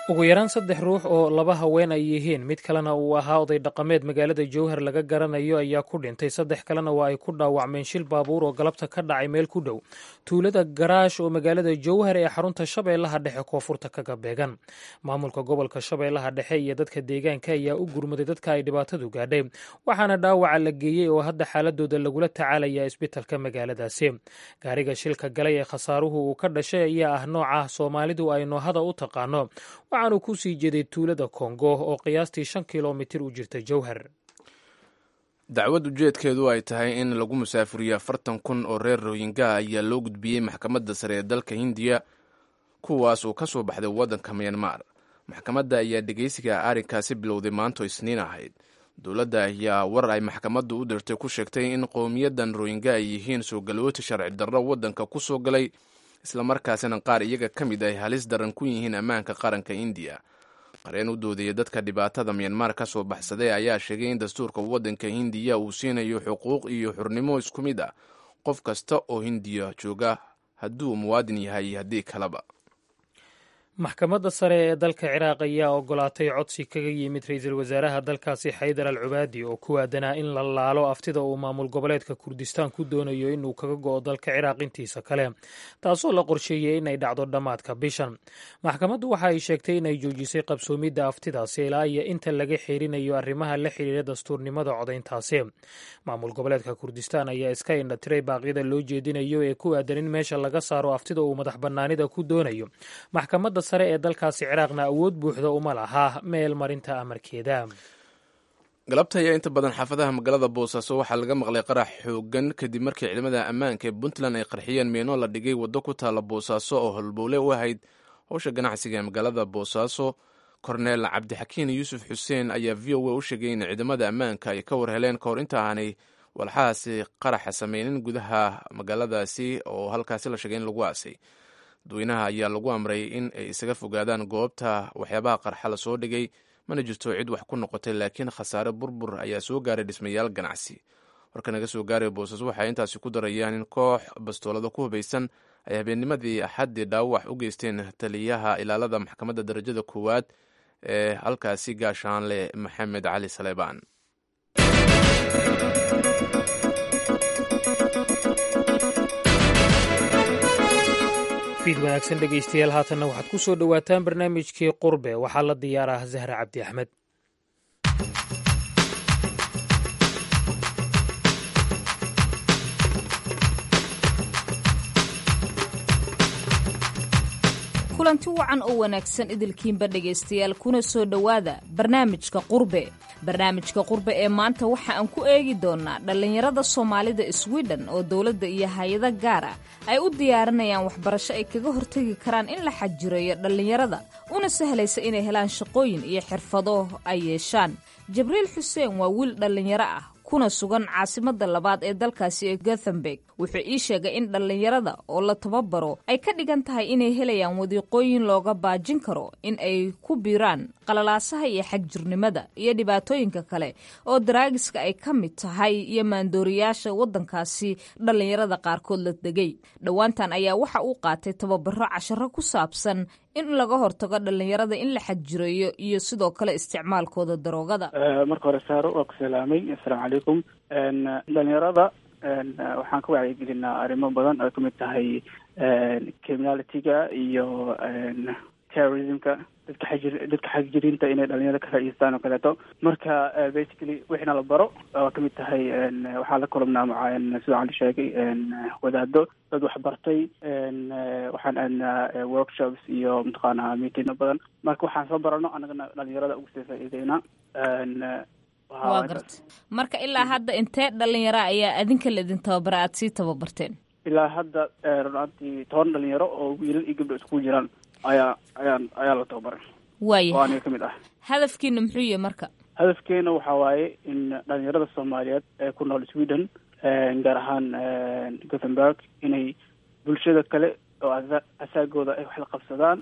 Speaker 2: ugu yaraan saddex ruux oo laba haween ay yihiin mid kalena uu ahaa oday dhaqameed magaalada jowhar laga garanayo ayaa ku dhintay saddex kalena waa ay ku dhaawacmeen shil baabuur oo galabta ka dhacay meel ku dhow tuulada garaash oo magaalada jowhar ee xarunta shabeellaha dhexe koonfurta kaga beegan maamulka gobolka shabeellaha dhexe iyo dadka deegaanka ayaa u gurmaday dadka ay dhibaatadu gaadhay waxaana dhaawaca la geeyey oo hadda xaaladooda lagula tacaalaya isbitalka magaaladaasi gaariga shilka galay ee khasaaruhu uu ka dhashay ayaa ah nooca soomaalidu ay noohada u taqaano waxaanu ku sii jeeday tuulada kongo oo qiyaastii shan kilomitir u jirta jowhar
Speaker 1: dacwad ujeedkeedu ay tahay in lagu musaafuriyo afartan kun oo reer rohinga ayaa loo gudbiyey maxkamadda sare ee dalka hindiya kuwaas uu ka soo baxday waddanka myanmar maxkamadda ayaa dhegeysiga arrinkaasi bilowday maanto isniin ahayd dowladda ayaa war ay maxkamaddu u dirtay ku sheegtay in qowmiyadan rohinga ay yihiin soo galooti sharci darro waddanka ku soo galay islamarkaasina qaar iyaga ka mid ay halis daran ku yihiin ammaanka qaranka indiya qareen u doodaya dadka dhibaatada myanmar ka soo baxsaday ayaa sheegay in dastuurka waddanka hindiya uu siinayo xuquuq iyo xurnimo isku mid ah qof kasta oo hindiya jooga hadduu muwaadin yahay iyo haddii kaleba
Speaker 2: maxkamadda sare ee dalka ciraaq ayaa ogolaatay codsi kaga yimid ra-iisul wasaaraha dalkaasi xaydar al cubaadi oo ku aadanaa in la laalo aftida uu maamul goboleedka kurdistaan ku doonayo inuu kaga go'o dalka ciraaq intiisa kale taasoo la qorsheeyey inay dhacdo dhammaadka bishan maxkamaddu waxa ay sheegtay inay joojisay qabsoomidda aftidaasi ilaa iyo inta laga xeerinayo arrimaha la xidhiira dastuurnimada codayntaasi maamul goboleedka kurdistaan ayaa iska indhatiray baaqyada loo jeedinayo ee ku aadan in meesha laga saaro aftida uu madax bannaanida ku doonayo maxkamadda sare ee dalkaasi ciraaqna awood buuxda uma laha meel marinta amarkeeda
Speaker 1: galabta ayaa inta badan xaafadaha magaalada boosaaso waxaa laga maqlay qarax xoogan kadib markii ciidamada ammaanka ee puntland ay qarxiyeen meeno la dhigay waddo ku taalla boosaaso oo holbowle u ahayd howsha ganacsiga ee magaalada boosaaso korneel cabdixakiin yuusuf xuseen ayaa v o a u sheegay in ciidamada ammaanka ay ka war heleen kahor inta aanay walxahaasi qaraxa sameynin gudaha magaaladaasi oo halkaasi la sheegay in lagu aasay dadweynaha ayaa lagu amray in ay isaga fogaadaan goobta waxyaabaha qarxa la soo dhigay mana jirto cid wax ku noqotay laakiin khasaare burbur ayaa soo gaaray dhismayaal ganacsi warka naga soo gaaray boosas waxay intaasi ku darayaan in koox bastoolada ku hubaysan ay habeennimadii axaddii dhaawac u geysteen taliyaha ilaalada maxkamadda darajada koowaad ee halkaasi gaashaanle maxamed cali saleebaan
Speaker 2: fiid wanaagsan dhegaystayaal haatanna waxaad ku soo dhowaataan barnaamijkii qurbe waxaa la diyaaraah zahra cabdi axmed
Speaker 8: kulanti wacan oo wanaagsan idilkiinba dhegaystayaal kuna soo dhowaada barnaamijka qurbe barnaamijka qurbe ee maanta waxa aan ku eegi doonnaa dhallinyarada soomaalida swiden oo dowladda iyo hay-ado gaar ah ay u diyaarinayaan waxbarasho ay kaga hortegi karaan in la xajireeyo dhallinyarada una sahlaysa inay helaan shaqooyin iyo xirfado ay yeeshaan jibriil xuseen waa wiil dhallinyaro ah kuna sugan caasimadda labaad ee dalkaasi ee gothenburg wuxuu ii sheegay in dhallinyarada oo la tababaro ay ka dhigan tahay inay helayaan wadiiqooyin looga baajin karo in ay ku biiraan qalalaasaha iyo xagjirnimada iyo dhibaatooyinka kale oo daraagiska ay ka mid tahay iyo maandooriyaasha waddankaasi dhallinyarada qaarkood la degay dhowaantan ayaa waxa uu qaatay tababaro casharo ku saabsan in laga hortago dhallinyarada in la xajireeyo iyo sidoo kale isticmaalkooda daroogada
Speaker 5: marka hore saaro waa ku salaamay assalaamu calaykum dhalinyarada waxaan ka wacyigelinaa arrimo badan oo kamid tahay criminalityga iyo terrorismka dadka xajir dadka xagjiriinta inay dhalinyarada ka faa'idaystaan oo kaleeto marka basically wixina la baro waa kamid tahay waxaa la kulabnaa maca sida cali sheegay wadaado dad waxbartay waxaan aadnaa workshops iyo mataqaanaa meetingno badan marka waxaan soo barano annagana dhalinyarada ugu sii faa'iideyna
Speaker 8: waa garta marka ilaa hadda intee dhalinyaro ayaa adinka laidin tababara aada sii tababarteen
Speaker 5: ilaa hadda runaantii toban dhalinyaro oo wiilal iyo gabdho iskugu jiraan ayaa ayaan ayaa la tababaray
Speaker 8: waaya
Speaker 5: oo aniga ka mid ah
Speaker 8: hadafkiina muxuu yahay marka
Speaker 5: hadafkeena waxaa waaye in dhalinyarada soomaaliyeed ee ku nool sweden gaar ahaan gothenburg inay bulshada kale oo asaagooda ay wax la qabsadaan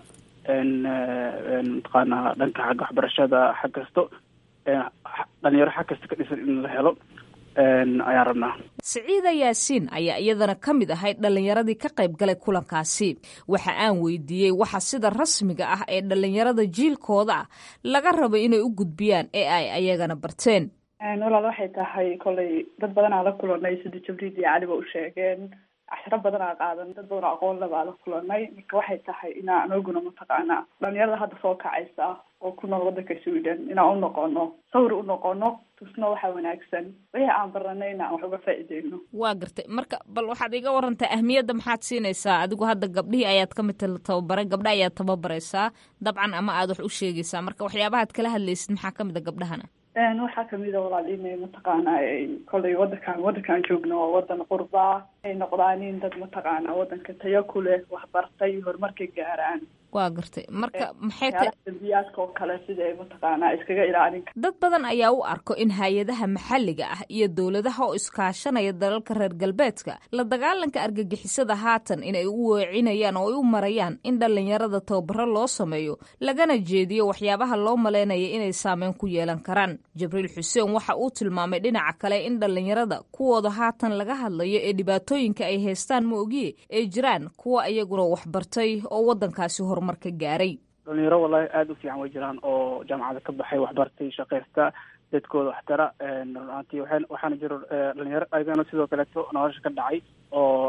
Speaker 5: mataqaanaa dhanka xagga waxbarashada xag kasto dhalinyaro xag kasta ka dhisan in la helo
Speaker 9: ayaan rabnaa
Speaker 8: siciida yaasiin ayaa iyadana ka mid ahayd dhallinyaradii ka qayb galay kulankaasi waxa aan weydiiyey waxa sida rasmiga ah ee dhallinyarada jiilkooda ah laga rabo inay u gudbiyaan ee ay ayagana barteen
Speaker 10: walaal waxay tahay kollay dad badanaa la kulanay sida jabriid iyo caliba u sheegeen cashiro badanaa qaadan dad badanoo aqoon le baa la kulanay marka waxay tahay inaa anaguna mataqaanaa dhalinyarada hadda soo kacaysa oo ku nool wadanka sweden inaan u noqono sawir u noqono tusno waxa wanaagsan wixii aan baranay in aan wax uga faa'iideyno
Speaker 8: waa gartay marka bal waxaad iga warantaa ahmiyadda maxaad siinaysaa adigu hadda gabdhihii ayaad ka mid tababaray gabdha ayaad tababaraysaa dabcan ama aad wax u sheegaysaa marka waxyaabahaad kala hadlaysid maxaa ka mid a gabdhahana
Speaker 10: waxaa kamid a walaal inay mataqaana kollay wadankan wadankaan joogno waa wadan qurbaa ay noqdaanin dad mataqaana wadanka tayo ku leh waxbartay horumarka gaaraan
Speaker 8: waa gartay marka maxay ta
Speaker 10: dambiyaadka oo kale sida ay mataqaana iskaga ilaalin
Speaker 8: dad badan ayaa u arko in hay-adaha maxalliga ah iyo dowladaha oo iskaashanaya dalalka reer galbeedka la dagaalanka argagixisada haatan inay u weecinayaan oo ay u marayaan in dhallinyarada tababaro loo sameeyo lagana jeediyo waxyaabaha loo maleynaya inay saameyn ku yeelan karaan jibriil xuseen waxa uu tilmaamay dhinaca kale in dhallinyarada kuwooda haatan laga hadlayo ee dhibaatooyinka ay haystaan ma ogiye ay jiraan kuwa iyaguna waxbartay oo wadankaasi hor
Speaker 9: dhalinyaro wallahi aada u fiican way jiraan oo jaamacada ka baxay waxbartay shaqaysta dadkooda waxtara runaantii waxan waxaana jiro dhalinyaro ayagana sidoo kaleeto nolosha ka dhacay oo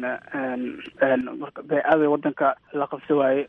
Speaker 9: marka bee-aada wadanka la qabsi waaye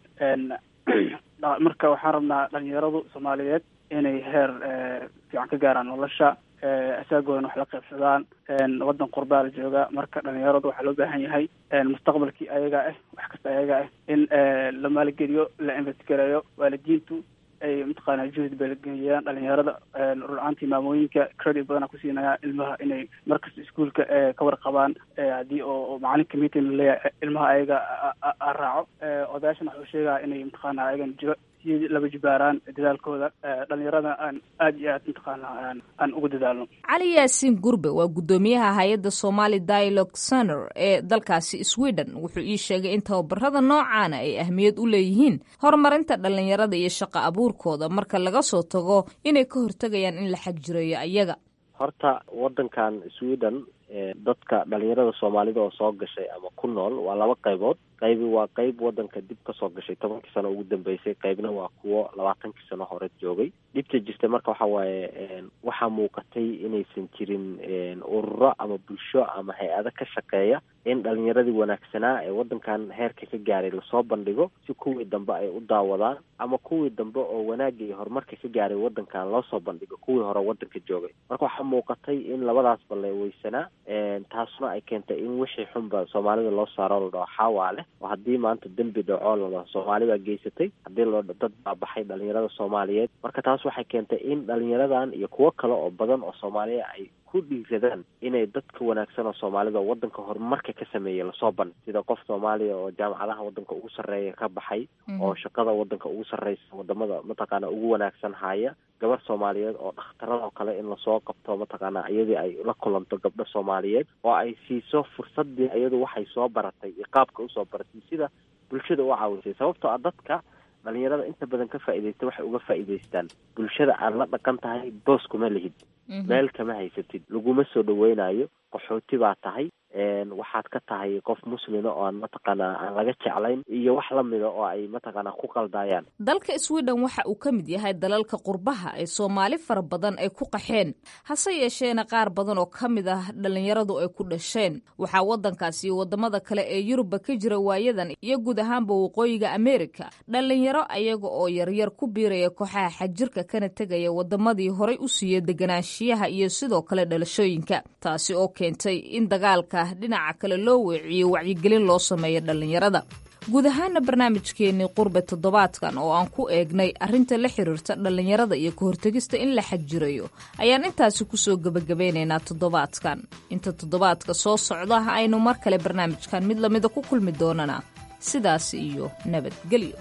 Speaker 9: marka waxaan rabnaa dhalinyaradu soomaaliyeed inay heer fiican ka gaaraan nolosha isaagoodan wax la qaybsadaan wadan qurbaa la jooga marka dhalinyaradu waxaa loo baahan yahay mustaqbalkii ayaga ah wax kasta ayaga ah in la maalgeliyo la investigareeyo waalidiintu ay mataqaana juhd balgeliyaan dhalinyarada rur-aantii maamooyinka credit badana kusiinaya ilmaha inay markasta iskuolka ka warqabaan haddii oo macalinka meeting laleeyahay ilmaha ayaga raaco odayaashan waxuu sheegaya inay mataqaana ayagan jiro laba jibaaraan dadaalkooda dhalinyarada aan aada iyo aad mataqaana aan ugu dadaalno
Speaker 8: cali yaasiin gurbe waa guddoomiyaha hay-adda somali dialogue center ee dalkaasi sweden wuxuu ii sheegay in tababarada noocaana ay ahmiyad u leeyihiin horumarinta dhalinyarada iyo shaqo abuurkooda marka laga soo tago inay ka hortegayaan in la xagjireeyo ayaga
Speaker 11: horta wadankan sweden dadka dhalinyarada soomaalida oo soo gashay ama ku nool waa laba qaybood qaybi waa qayb wadanka dib kasoo gashay tobankii sano ugu dambeysay qaybna waa kuwo labaatankii sano hore joogay dhibta jirta marka waxa waaye waxaa muuqatay inaysan jirin ururo ama bulsho ama hay-ado ka shaqeeya in dhalinyaradii wanaagsanaa ee wadankan heerka ka gaaray lasoo bandhigo si kuwii dambe ay u daawadaan ama kuwii dambe oo wanaagga iyo horumarka ka gaaray wadankan loosoo bandhigo kuwii hore wadanka joogay marka waxaa muuqatay in labadaasba la weysanaa taasuna ay keentay in wixii xunba soomaalida loo saaro la dhaho xaawaa leh oo haddii maanta dembi dhaco la dhaho soomaali baa geysatay haddii la dad baa baxay dhalinyarada soomaaliyeed marka taas waxay keentay in dhalinyaradan iyo kuwo kale oo badan oo soomaaliya ay ku dhiiradaan inay dadka wanaagsan oo soomaalida oo wadanka horumarka ka sameeyay lasoo bandhig sida qof soomaaliya oo jaamacadaha wadanka ugu sarreeya ka baxay oo shaqada wadanka ugu sarreysa wadamada mataqaana ugu wanaagsan haya gabar soomaaliyeed oo dhakhtaradoo kale in lasoo qabto mataqaana iyadii ay la kulanto gabdho soomaaliyeed oo ay siiso fursadii iyadu waxay soo baratay iyo qaabka usoo baratay sida bulshada u caawisay sababtoo ah dadka dhalinyarada inta badan ka faa'iidaysta waxay uga faa'iidaystaan bulshada aad la dhaqan tahay boos kuma lihid meel kama haysatid laguma soo dhaweynayo qaxooti baa tahay waxaad ka tahay qof muslima oo aan mataqaana aan laga jeclayn iyo wax lamida oo ay mataqaana ku qaldaayaan
Speaker 8: dalka sweden waxa uu ka mid yahay dalalka qurbaha ee soomaali fara badan ay ku qaxeen hase yeesheena qaar badan oo ka mid ah dhalinyaradu ay ku dhasheen waxaa wadankaasi iyo wadamada kale ee yurubba ka jira waayadan iyo guud ahaanba waqooyiga america dhalinyaro ayaga oo yaryar ku biiraya kooxaha xajirka kana tegaya wadamadii horay u siiya deganaanshiyaha iyo sidoo kale dhalashooyinka taasi oo keentay in dagaalka dhinaca kale loo weeciyo wacyigelin loo sameeyo dhallinyarada guud ahaana barnaamijkeenii qurbe toddobaadkan oo aan ku eegnay arrinta la xiriirta dhallinyarada iyo ka hortegista in la xagjirayo ayaan intaasi kusoo gebagabeynaynaa toddobaadkan inta toddobaadka soo socda aynu mar kale barnaamijkan mid lamida ku kulmi doonana sidaas iyo nabadgelyo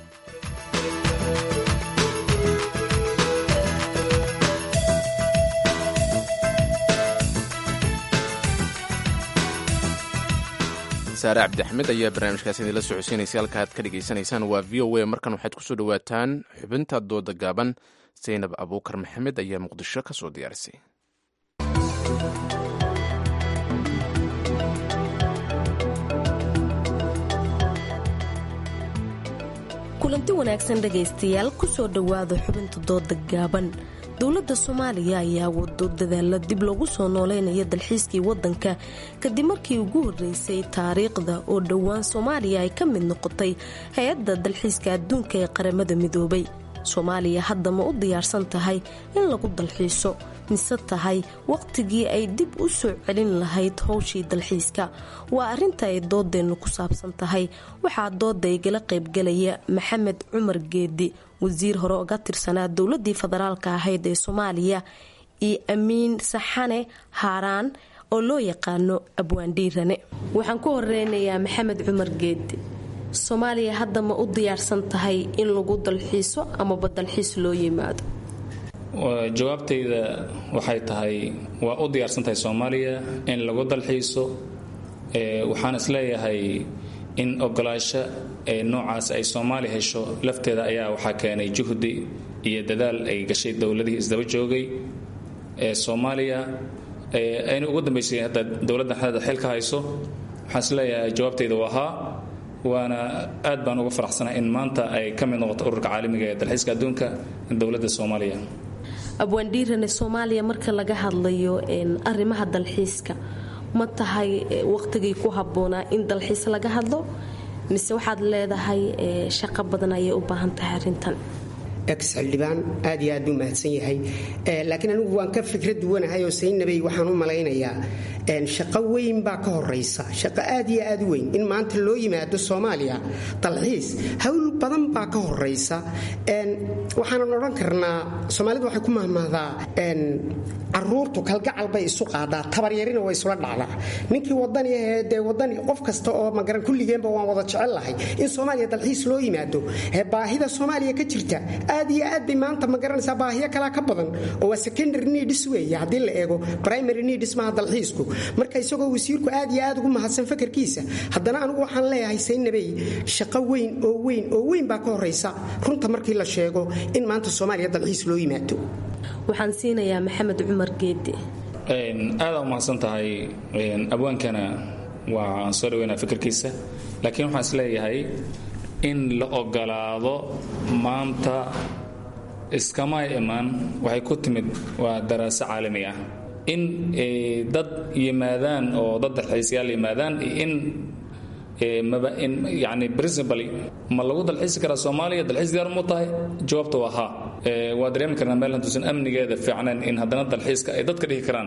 Speaker 1: saare cabdixmed ayaa barnaamijkaas idinla socodsiinaysa halka aad ka dhagaysanaysaan waa v o a markan waxaad kusoo dhowaataan xubinta dooda gaaban zaynab abuukar maxamed ayaa muqdisho ka soo diyaarisay
Speaker 12: kulanti wanaagsan dhegaystayaal kusoo dhowaada xubinta dooda gaaban dowladda soomaaliya ayaa wado dadaala dib loogu soo nooleynaya dalxiiskii wadanka kadib markii ugu horeysay taariikhda oo dhowaan soomaaliya ay ka mid noqotay hay-adda dalxiiska adduunka ee qaramada midoobay soomaaliya hadda ma u diyaarsan tahay in lagu dalxiiso mise tahay waqtigii ay dib u soo celin lahayd howshii dalxiiska waa arrinta ay doodeennu ku saabsan tahay waxaa dooda igala qaybgalaya maxamed cumar geedi wasiir hore oga tirsanaa dowladii federaalka ahayd ee soomaaliya iyo amiin saxane haaraan oo loo yaqaano abwaandhiirane waxaan ku horeynayaa maxamed cumar geedi soomaaliya hadda ma u diyaarsan tahay in lagu dalxiiso amaba dalxiis loo yimaado
Speaker 13: jawaabtayda waxay tahay waa u diyaarsan tahay soomaaliya in lagu dalxiiso waxaan isleeyahay in ogolaasho ee noocaas ay soomaaliya hesho lafteeda ayaa waxaa keenay juhdi iyo dadaal ay gashay dowladihii isdaba joogay ee soomaaliya ayna ugu dambaysay hadda dowladdan hadda xilka hayso waxaan isleeyahay jawaabtayda waa haa waana aad baan uga faraxsanahay in maanta ay ka mid noqoto ururka caalamiga ee dalxiiska adduunka dowladda soomaaliya
Speaker 12: abwaandhiirane soomaaliya marka laga hadlayo arrimaha dalxiiska ma tahay waqtigii ku habboonaa in dalxiis laga hadlo mise waxaad leedahay shaqo badan ayay u baahan tahay arrintan
Speaker 14: ex xildhibaan aad iyo aad buu mahadsan yahay laakiin anigu waan ka fikrad duwanahay oo saynabay waxaan u malaynayaa shaqo weyn baa ka horaysa shaqo aad iyo aad u weyn in maanta loo yimaado soomaaliya dalxiis hawl badan baa ka horaysa waxaanan odhan karnaa soomaalidu waxay ku mahmahdaa caruurtu kalgacal bay isu qaadaa tabaryarina way isula dhacdaa ninkii wadani ahee dee wadani qof kasta oo magaran kulligeenba waan wada jecel lahay in soomaaliya dalxiis loo yimaado baahida soomaaliya ka jirta aad iyo aad bay maanta ma garanaysaa baahiyo kalaa ka badan oo waa secondary needs weeye haddii la eego primary needs maaha dalxiisku marka isagoo wasiirku aad iyo aad ugu mahadsan fakarkiisa haddana anigu waxaan leeyahay saynabey shaqo weyn oo weyn oo weyn baa ka horaysa runta markii la sheego in maanta soomaaliya dalxiis loo yimaado
Speaker 12: waxaan siinayaa maxamed cumar geedi
Speaker 13: aada u mahadsan tahay abwaankana waan soo dhaweynaa fikirkiisa laakiin waxaan is leeyahay in la ogolaado maanta iskama imaan waxay ku timid waa daraaso caalami ah in dad yimaadaan oo dad dalxiisyaal yimaadaan in yani principally ma lagu dalxiisi karaa soomaaliya dalxiis diyaar mu tahay jawaabta waa haa waa dareemi karnaa meel hantuusan amnigeeda fiicnayn in haddana dalxiiska ay dadka dhihi karaan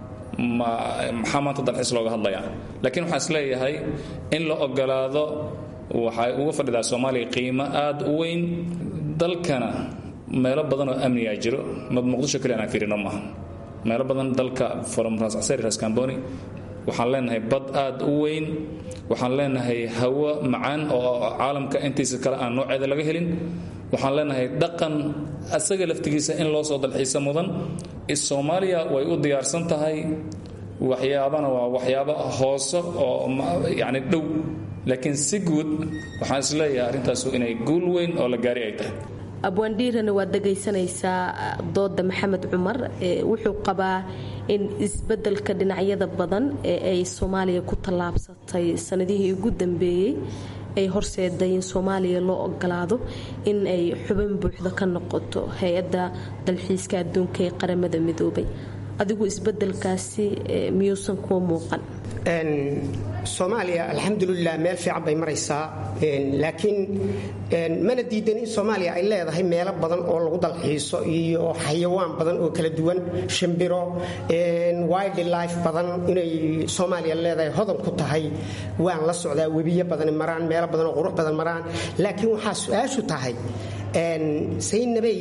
Speaker 13: maxaa maanta dalxiis looga hadlaya laakiin waxaan is leeyahay in la ogolaado waxay uga fadhidaa soomaaliya qiimo aad u weyn dalkana meelo badan oo amnigaa jiro mad muqdisho kaliya aan fiirino maaha meelo badan dalka from ras casari ras camboni waxaan leenahay bad aad u weyn waxaan leenahay hawo macaan oo caalamka intiisa kale aan nooceeda laga helin waxaan leenahay dhaqan asaga laftigiisa in loo soo dalxiisa mudan soomaaliya way u diyaarsan tahay waxyaabana waa waxyaabo hoose oo yani dhow laakiin si guud waxaan isleeyahay arrintaasu inay guul weyn oo la gaari ay tahay
Speaker 12: abwaandhiirana waad dhegaysanaysaa dooda maxamed cumar wuxuu qabaa in isbedelka dhinacyada badan ee ay soomaaliya ku tallaabsatay sanadihii ugu dambeeyey ay horseeday in soomaaliya loo ogolaado in ay xubin buuxda ka noqoto hay-adda dalxiiska adduunka ee qaramada midoobay adigu isbedelkaasi miyuusan kuwa muuqan
Speaker 14: soomaaliya alxamdulilah meel fiican bay maraysaa laakiin mana diidan in soomaaliya ay leedahay meelo badan oo lagu dalxiiso iyo xayawaan badan oo kala duwan shimbiro wildlife badan inay soomaaliya leedahay hodan ku tahay waan la socdaa webiyo badan maraan meelo badan oo qurux badan maraan laakiin waxaa su-aashu tahay saynabey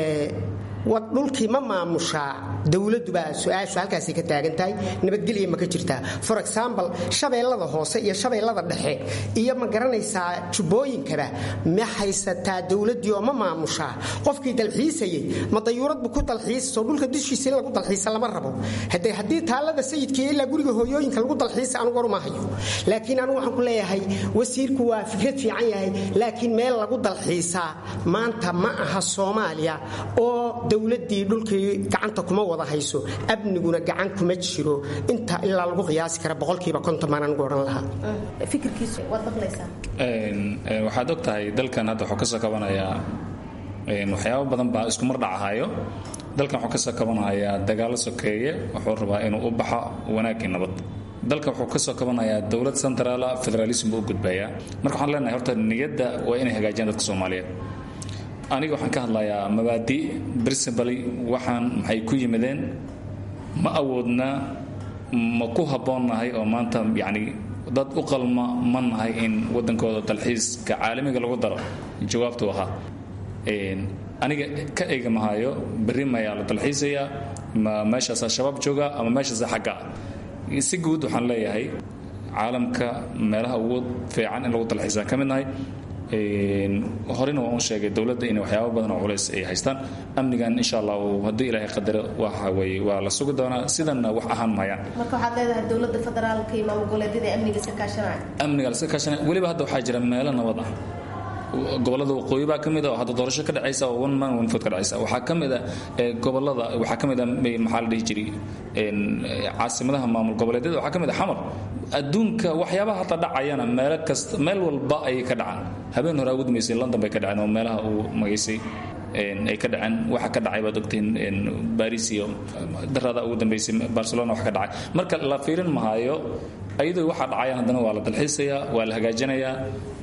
Speaker 14: dhulkii ma maamushaa dowladubaa su-aashu halkaasay ka taagan tahay nabadgelya ma ka jirtaa for example shabeellada hoose iyo shabeellada dhexe iyo ma garanaysaa jubbooyinkaba ma haysataa dowladdii oo ma maamushaa qofkii dalxiisayay ma dayuuradbu ku dalxiisaso dhulka dushiisa in lagu dalxiisa lama rabo hade haddii taallada sayidkii ilaa guriga hooyooyinka lagu dalxiisa anugu waruma hayo laakiin anugu waxaan ku leeyahay wasiirku waa fikrad fiican yahay laakiin meel lagu dalxiisaa maanta ma aha soomaaliya oo dowladii dhulkii gacanta kuma wada hayso amniguna gacan kuma jiro inta ilaa lagu qiyaasi kara boqolkiiba konton baan anigu odhan lahaa
Speaker 13: waxaad og tahay dalkan hadda wuxuu kasoo kabanayaa waxyaabo badan baa isku mar dhacahayo dalkan wuxuu kasoo kabanayaa dagaalo sokeeye wuxuu rabaa inuu u baxo wanaagii nabad dalka wuxuu kasoo kabanayaa dowlad centraala federalism buu u gudbayaa marka waxaan leenahay horta niyadda waa inay hagaajiyaan dadka soomaaliyeed aniga waxaan ka hadlayaa mabaadi principally waxaan maxay ku yimideen ma awoodna ma ku habboonnahay oo maanta yacni dad u qalma ma nahay in waddankooda dalxiiska caalamiga lagu daro jawaabtu ahaa aniga ka eega mahayo berri mayaa la dalxiisayaa ma meeshaasaa shabaab jooga ama meeshaasa xagga ah si guud waxaan leeyahay caalamka meelaha ugu fiican in lagu dalxiisaan ka mid nahay horena waan u sheegay dowladda inay waxyaaba badan oo culays ay haystaan amnigan insha allah haddii ilaahay qadaro waxa weye waa la sugi doonaa sidanna wax ahaan mahayaan
Speaker 12: marka waxaad leedahay dowladda federaalka iyo maamul goboleedyada amniga iska kaashanaya
Speaker 13: amniga la iska kaashanaya weliba hadda waxaa jira meelo nabad ah gobolada waqooyi baa ka mid ah oo hadda doorasho ka dhacaysa oo one man one vote ka dhacaysa waxaa ka mid ah gobolada waxaa ka mid ah maxaa la dhihi jiray caasimadaha maamul goboleedyada waxaa ka mid ah xamar adduunka waxyaabaha hadda dhacayana meelo kasta meel walba ayay ka dhacaan habeen hore ugu dambeysay london bay ka dhaceen oo meelaha uu magaysay ay ka dhaceen waxa ka dhacay baad ogtihiin baris iyo darada ugu dambeysay barcelona wax ka dhacay marka la fiirin mahayo ayadoo waxa dhacayaan haddana waa la dalxiisayaa waa la hagaajinayaa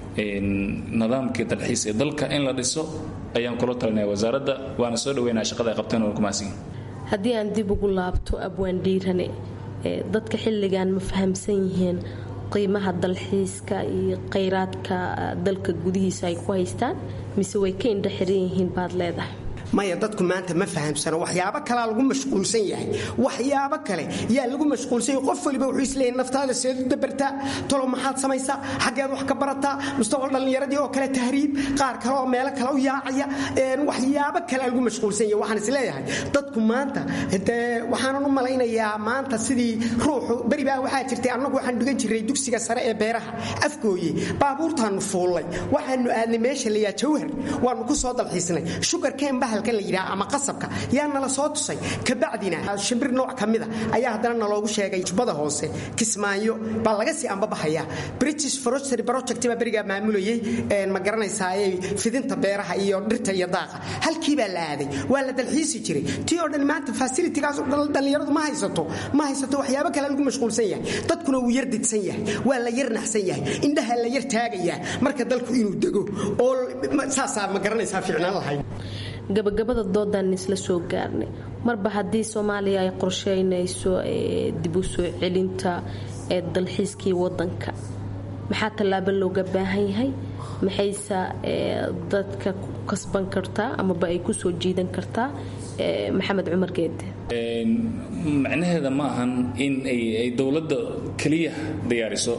Speaker 13: nidaamkii dalxiis ee dalka in la dhiso ayaan kula talinaya wasaaradda waana soo dhaweynaya shaqada ay qabteen oo kumahadsan
Speaker 12: haddii aan dib ugu laabto abwaan dhiirane dadka xilligan ma fahamsan yihiin qiimaha dalxiiska iyo khayraadka dalka gudihiisa ay ku haystaan mise way ka indha xiran yihiin baad leedahay
Speaker 14: maya dadku maanta ma fahamsano waxyaabo kalaa lagu mashquulsan yahay waxyaabo kale yaa lagu mashquulsan yahay qof waliba wuxuu isleeyahay naftaada seed u dabartaa tolo maxaad samaysaa xaggeed wax ka barataa mustaqbal dhallinyaradii oo kale tahriib qaar kale oo meelo kale u yaacaya waxyaabo kale lagu mashquulsan yahay waxaan isleeyahay dadku maanta dee waxaanan u malaynayaa maanta sidii ruuxu beri baa waxaa jirtay annagu waxaan dhigan jiray dugsiga sare ee beeraha afgooye baabuurtaanu fuullay waxaanu aadnay meesha layaa jawhar waanu ku soo dalxiisnay shugarkeen bahal la yidhaha ama qasabka yaa nala soo tusay kabacdina shimbir nooc ka mida ayaa haddana naloogu sheegay jubbada hoose kismaayo baa laga sii ambabaxaya british forestry project baa berigaa maamulayay ma garanaysaaye fidinta beeraha iyo dhirta iyo daaqa halkii baa la aaday waa la dalxiisi jiray tii oo dhan maanta fasilitigaas dhallinyaradu ma haysato ma haysato waxyaabo kale lagu mashquulsan yahay dadkuna wuu yar didsan yahay waa la yar naxsan yahay indhaha la yar taagayaa marka dalku inuu dego oo saasaa ma garanaysaa fiicnaan lahayd
Speaker 12: gabagabada doodan isla soo gaarnay marba haddii soomaaliya ay qorsheynayso dib u soo celinta ee dalxiiskii wadanka maxaa tallaabo looga baahan yahay maxayse dadka ku kasban kartaa amaba ay ku soo jiidan kartaa maxamed cumar geede
Speaker 13: macnaheeda ma ahan in ay dowladda keliya diyaariso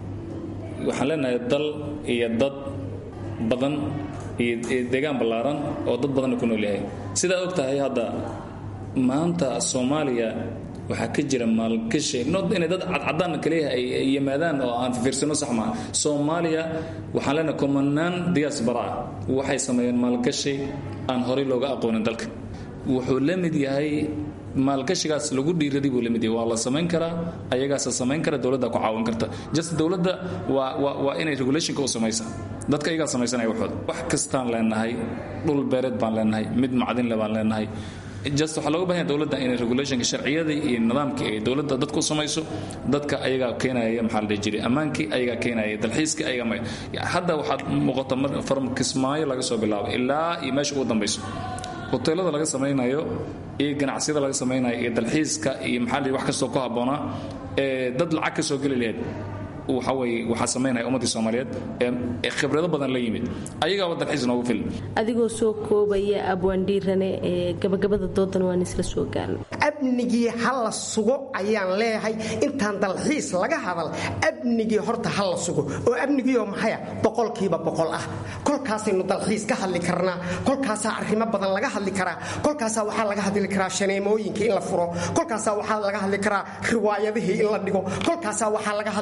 Speaker 13: waxaan leenahay dal iyo dad badan iyo deegaan ballaaran oo dad badanna ku nool yahay sidaad og tahay hadda maanta soomaaliya waxaa ka jira maalgashi not inay dad cadcadaan kaliya ay yimaadaan oo aan fiirsano sax maaha soomaaliya waxaan leenahay kumanaan diaspora ah waxay sameeyeen maalgashi aan horey looga aqoonin dalka wuxuu la mid yahay maalgashigaas lagu dhiiraday buu la mid yahay waa la samayn karaa ayagaasa samayn kara dowladda ku caawin karta just dowladda waa waa waa inay regulationka u samaysa dadka iyagaa samaysanaya waxooda wax kastaan leenahay dhul beereed baan leenahay mid macdinle baan leenahay just waxaa looga bahanya dowladda inay regulationka sharciyadii iyo nidaamkii ay dowladda dadku u samayso dadka ayagaa keenaya maxaa la dhihi jiray ammaankii ayagaa keenaya dalxiiskii ayagaa hadda waxaad muuqata from kismaayo laga soo bilaabo ilaa iyo meesha ugu dambayso hoteelada laga samaynayo iyo ganacsiyada laga samaynayo iyo dalxiiska iyo maxaa la wax kastoo ku habboonaa ee dad lacag ka soo geli lahayd waxa weye waxaa samaynaya ummaddii soomaaliyeed ee khibrado badan la yimid ayagaaba dalxiis noogu filan
Speaker 12: adigoo soo koobaya abwaandhiirane ee gabagabada doodan waan isla soo gaarnay
Speaker 14: amnigii ha la sugo ayaan leeyahay intaan dalxiis laga hadal amnigii horta ha la sugo oo amnigiioo maxaya boqolkiiba boqol ah kolkaasaynu dalxiis ka hadli karnaa kolkaasaa arrimo badan laga hadli karaa kolkaasaa waxaa laga hadli karaa shaneemooyinka in la furo kolkaasaa waxaa laga hadli karaa riwaayadihii in la dhigo kolkaasaa waxaa laga hadli karaa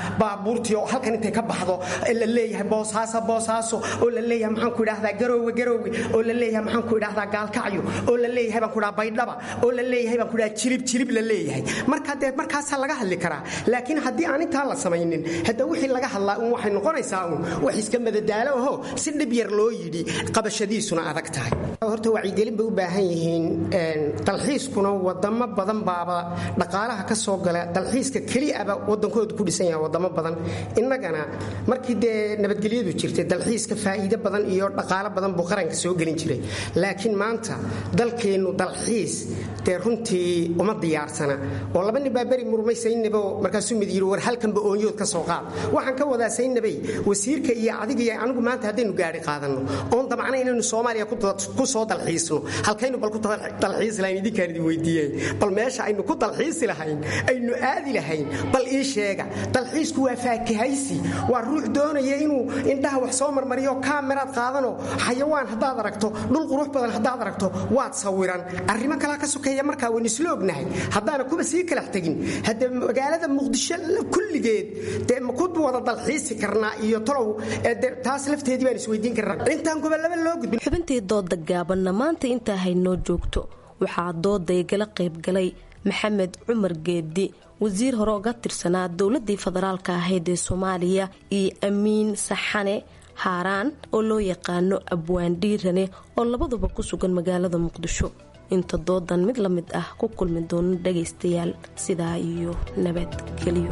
Speaker 14: baabuurtii oo halkan intay ka baxdo la leeyahay boosaaso boosaaso oo la leeyahay maxaan ku idhahdaa garoowe garoowe oo la leeyahay maxaan ku idhahdaa gaalkacyo oo la leeyahay baan ku idhaha baydhaba oo la leeyahay baan ku idhaha jilib jilib la leeyahay marka dee markaasaa laga hadli karaa laakiin haddii aan intaa la samaynin hadda wixii laga hadlaa un waxay noqonaysaa un wax iska madadaalo aho si dhib yar loo yidhi qabashadiisuna adag tahay horta wacyigelin bay u baahan yihiin dalxiiskuna wadamo badan baaba dhaqaalaha ka soo gala dalxiiska keliaba wadankoodu ku dhisan yaha wadamo badan innagana markii dee nabadgelyadu jirtay dalxiiska faa'iido badan iyo dhaqaalo badan buu qaranka soo gelin jiray laakiin maanta dalkeennu dalxiis dee runtii uma diyaarsana oo laba nin baa beri murmay saynabo markaasuu mid yidhi war halkanba oonyood ka soo qaad waxaan ka wadaa saynabay wasiirka iyo adiga iyo anigu maanta haddaynu gaari qaadanno oon damcna inaynu soomaaliya ku soo dalxiisno halkaynu bal ku dalxiisi lahayn idinkaan idin weydiiyey bal meesha aynu ku dalxiisi lahayn aynu aadi lahayn bal ii sheega dalxiisku waa faakahaysi waa ruux doonaya inuu indhaha wax soo marmariyo kaameraad qaadano xayawaan haddaad aragto dhul qurux badan haddaad aragto waad sawiran arrimo kalaa ka sokeeya markaa waynu isla ognahay haddaana kuba sii kalax tegin hadde magaalada muqdisho kulligeed dee ma ku wada dalxiisi karnaa iyo tolow taas lafteedii baan isweydiin karnaa intaan gobolaba loo gudbin
Speaker 12: xubintii dooda gaabanna maanta intaa haynoo joogto waxaa dooday gala qaybgalay maxamed cumar geedi wasiir hore oga tirsanaa dowladii federaalka ahayd ee soomaaliya iyo amiin saxane haaraan oo loo yaqaano abwaan dhiirane oo labaduba ku sugan magaalada muqdisho inta doodan mid la mid ah ku kulmi doono dhagaystayaal sidaa iyo nabadgelyo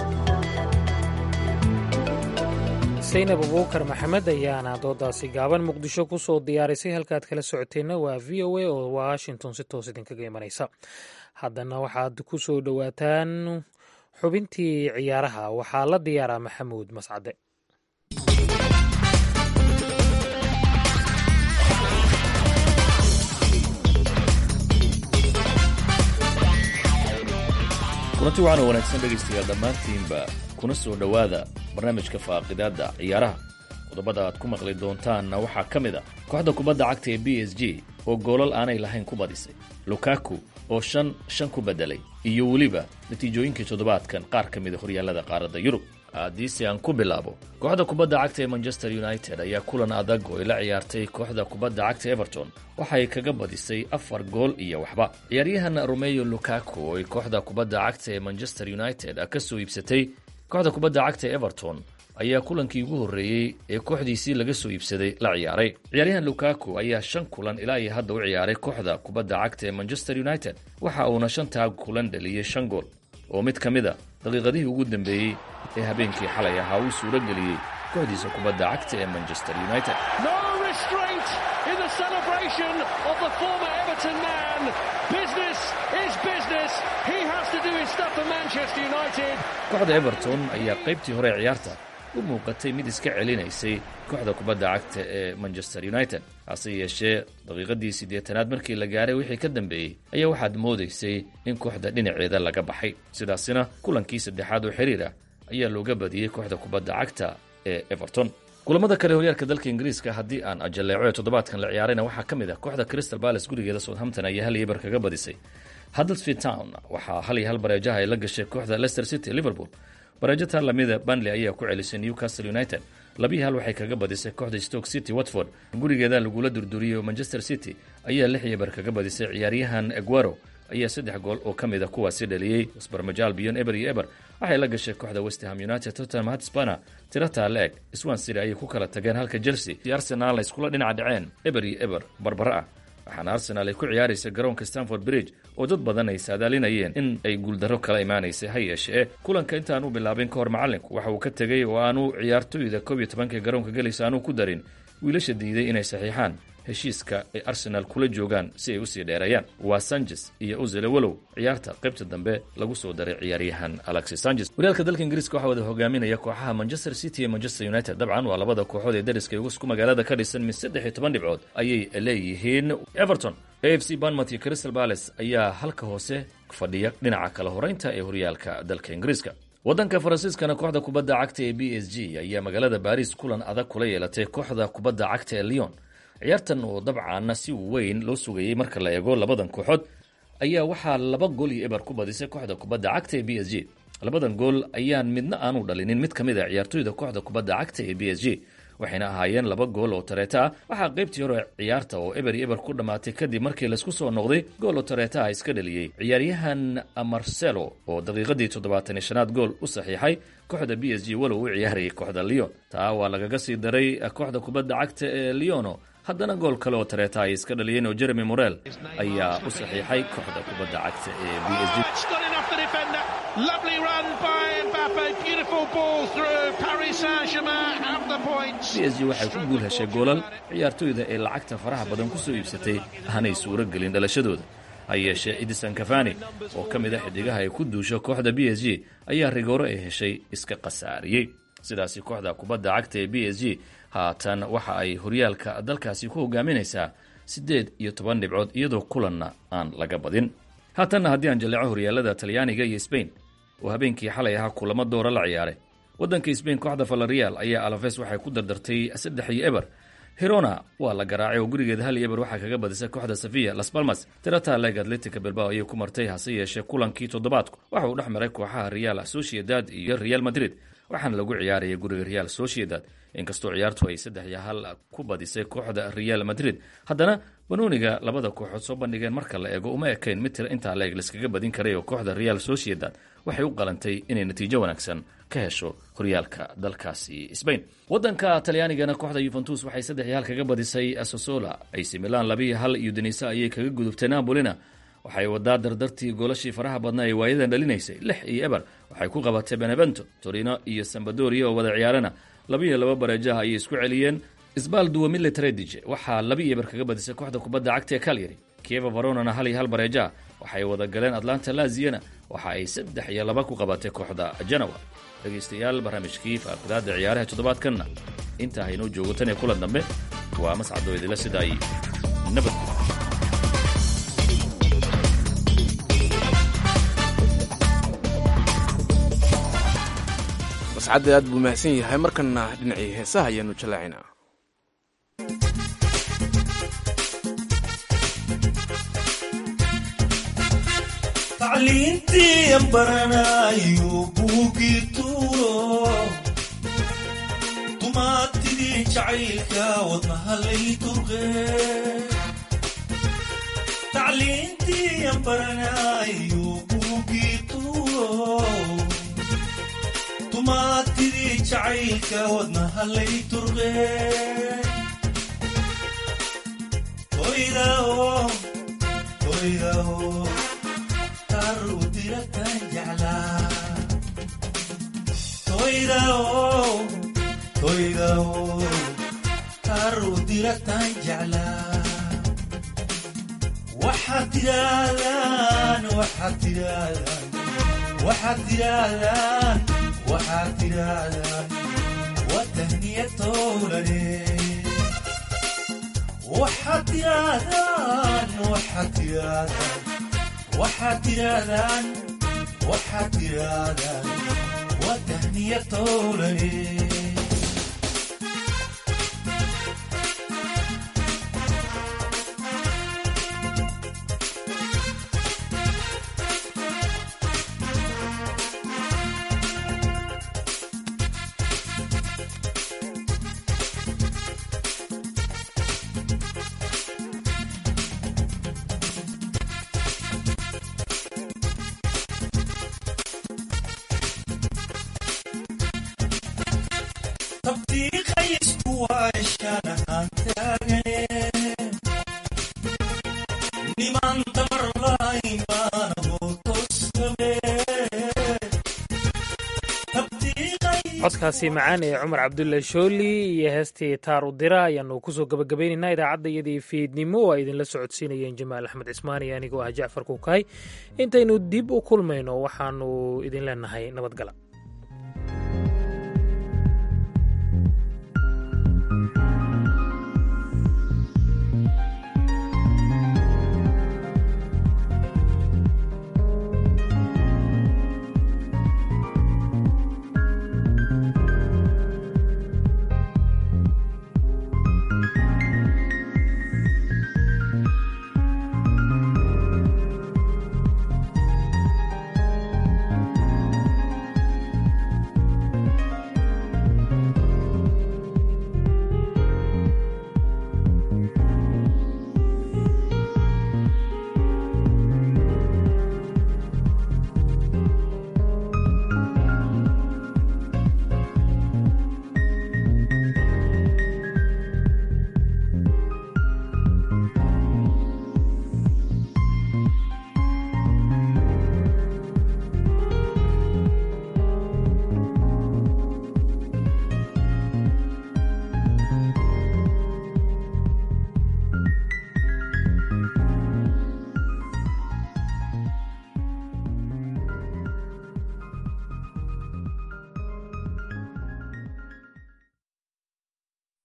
Speaker 2: saynab abuukar maxamed ayaana doodaasi gaaban muqdisho kusoo diyaarisay halkaad kala socoteenna waa v o a oo washington si toos idinkaga imanaysa haddana waxaad ku soo dhowaataan xubintii ciyaaraha waxaa la diyaaraa maxamuud mascade
Speaker 15: kulanti waxaana wanaagsan dhegaystayaal dhammaantiinba kuna soo dhowaada barnaamijka faaqidaadda ciyaaraha qodobada aad ku maqli doontaanna waxaa ka mid a kooxda kubadda cagta ee b s g oo goolal aanay lahayn ku badisay lukaku oo shan shan ku beddelay iyo weliba natiijooyinkii toddobaadkan qaar ka mida horyaallada qaaradda yurub haddiise aan ku bilaabo kooxda kubadda cagta ee manchester united ayaa kulan adag oo ay la ciyaartay kooxda kubadda cagta everton waxay kaga badisay afar gool iyo waxba ciyaaryahan romeyo lukaku oo ay kooxda kubadda cagta ee manchester united ka soo iibsatay kooxda kubadda cagta everton ayaa kulankii ugu horreeyey ee kooxdiisii laga soo iibsaday la ciyaaray ciyaaryahan lukaku ayaa shan kulan ilaa iyo hadda u ciyaaray kooxda kubadda cagta ee manchester united waxa uuna shantaa kulan dhaliyey shan gool oo mid ka mid a daqiiqadihii ugu dambeeyey ee habeenkii xalay ahaa uu suuro geliyey kooxdiisa kubadda cagta ee manchester united kooxda everton ayaa qaybtii hore ee ciyaarta u muuqatay mid iska celinaysay kooxda kubadda cagta ee manchester united hase yeeshee daqiiqadii siddeetanaad markii la gaaray wixii ka dambeeyey ayaa waxaad moodaysay in kooxda dhinaceeda laga baxay sidaasina kulankii saddexaad oo xiriir ah ayaa looga badiyey kooxda kubadda cagta ee everton kulamada kale horyaalka dalka ingiriiska haddii aan ajaleeco ee toddobaadkan la ciyaarayna waxaa ka mid ah kooxda crystal palace gurigeeda southampton ayaa hal iyo bar kaga badisay huddersfield town waxaa hal iyo hal bareejaha ay la gashay kooxda leicester city liverpool bareejo taa lamida banley ayaa ku celisay newcastle united labiyi hal waxay kaga badisay kooxda stoke city watford gurigeeda lagula durduriyey oo manchester city ayaa lix iyo bar kaga badisay ciyaaryahan eguero ayaa saddex gool oo ka mid a kuwaasi dhaliyey sbarmajaal biyon eber iyo eber waxay la gashay kooxda westham united tottenham hotspana tirataa la-eg swan city ayay ku kala tageen halka chelsea iyo arsenal ay iskula dhinaca dhaceen eber iyo eber barbara ah waxaana arsenaal ay ku ciyaaraysa garoonka stanford bridge oo dad badan ay saadaalinayeen in ay guuldarro kala imaanaysay ha yeeshee kulanka intaan u bilaabin ka hor macallinku waxa uu ka tegey oo aanu ciyaartoyda koob iyo tobanka garoonka gelaysa aanu ku darin wiilasha diiday inay saxiixaan heshiiska ay arsenaal kula joogaan si ay usii dheereeyaan waa sanchez iyo uzele walow ciyaarta qaybta dambe lagu soo daray ciyaaryahan alexis sanchez horyaalka dalka ingiriiska waxaa wada hogaaminaya kooxaha manchester city iyo manchester united dabcan waa labada kooxood ee dariska isku magaalada ka dhisan mid saddex iyo toban dhibcood ayay leeyihiin everton a f c banmouth iyo crystal palace ayaa halka hoose fadhiya dhinaca kala horeynta ee horyaalka dalka ingiriiska waddanka faransiiskana kooxda kubadda cagta ee b s g ayaa magaalada baris kulan adag kula yeelatay kooxda kubadda cagta ee leon ciyaartan oo dabcaana si weyn loo sugayey marka la eego labadan kooxood ayaa waxaa laba gool iyo eber ku badisay kooxda kubadda cagta ee b s g labadan gool ayaan midna aanu dhalinin mid ka mid a ciyaartoyda kooxda kubadda cagta ee b s g waxayna ahaayeen laba gool oo tareeta ah waxaa qaybtii hore ciyaarta oo eber iyo eber ku dhammaatay kadib markii laysku soo noqday gool oo tareeta ah iska dhaliyey ciyaaryahan marcelo oo daqiiqadii toddobaatan iyo shanaad gool u saxiixay kooxda b s g walow u ciyaarayay kooxda leon taa waa lagaga sii daray kooxda kubadda cagta ee leono haddana gool kale oo tareeta ay iska dhaliyeen oo jeremy morel ayaa u saxiixay kooxda kubadda cagta ee b s g
Speaker 16: Lovely run by Mbappe. Beautiful ball through. Paris Saint-Germain have the points.
Speaker 15: b s g waxay ku guul heshay goolal ciyaartoyda ee lacagta faraha badan ku soo iibsatay aanay suuro gelin dhalashadooda ha yeeshee edison cafani oo ka mid a xidigaha ay ku duusho kooxda b s g ayaa rigooro ay heshay iska khasaariyey sidaasi kooxda kubadda cagta ee b s g haatan waxa ay horyaalka dalkaasi ku hogaaminaysaa siddeed iyo toban dhibcood iyadoo kulanna aan laga badin haatanna haddii aan jaleeco horyaalada talyaaniga iyo sbain oo habeenkii xalay ahaa kulamo doora la ciyaaray waddanka sbain kooxda valerial ayaa alafes waxay ku dardartay saddex iyo eber hirona waa la garaacay oo gurigeeda hal iyo eber waxaa kaga badisay kooxda safiya las balmas tirata leg atletica bilbao ayay ku martay hase yeeshee kulankii toddobaadku waxa uu dhex maray kooxaha real sociedad iyo real madrid waxaana lagu ciyaaraya guriga real sociedad inkastoo ciyaartu ay saddex iyo hal ku badisay kooxda real madrid haddana banooniga labada kooxood soo bandhigeen marka la eego uma ekayn mid tira intaa leeg laiskaga badin karay oo kooxda real sociedad waxay u qalantay inay natiijo wanaagsan ka hesho horyaalka dalkaasi sbain wadanka talyaanigana kooxda yuventus waxay saddex iyo hal kaga badisay sosola ac milan labiiyo hal iyo denisa ayay kaga gudubtay napolina waxay wadaa dardartii goolashii faraha badnaa ee waayadan dhalinaysay lix iyo eber waxay ku qabatay benevento torino iyo sambadoria oo wada ciyaarana labiiyo laba bareejaha ayay isku celiyeen sbal duwa militaredije waxaa laba iyo eber kaga badisay kooxda kubadda cagta ee calyary kieva varonana hal iyo hal bareejaha waxay wada galeen atlanta laziyana waxa ay saddex iyo laba ku qabatay kooxda janawa dhegaystayaal barnaamijkii faaqidaada ciyaaraha toddobaadkanna intaa haynoo joogo tan iyo kulan dambe waa mascadoo idila sida ay nabad
Speaker 1: mascadda aad buu mahadsan yahay markana dhinacii heesaha ayaanu jallaacinaa
Speaker 17: tacliintii aan baranayo buugii tuuro dumaatidii jacaylka wadnahalay turqe tacliintii aan baranayo buugii tuuro dumaatidii jacaylka wadnahalay turqe hoydao hoydao toydao taru diratan jeclaa waxaad tidaahdaan waxaad tidaahdaan waxaad tidaahdaan waxaad tidaahdaan wataniyatowlane waxaad tidaahdaan waxaad tidaahdaan waxaad tidaahdaan waxaad tidaahdaan waa tahniya towlane
Speaker 2: codkaasi macaan ee cumar cabdulle shooli iyo heestii taar u dira ayaanu kusoo gabagabaynaynaa idaacadda iyadii fiidnimo oo ay idinla socodsiinayeen jamaal axmed cismaani anigoo ah jacfar kuukahay intaynu dib u kulmayno waxaanu idin leenahay nabadgala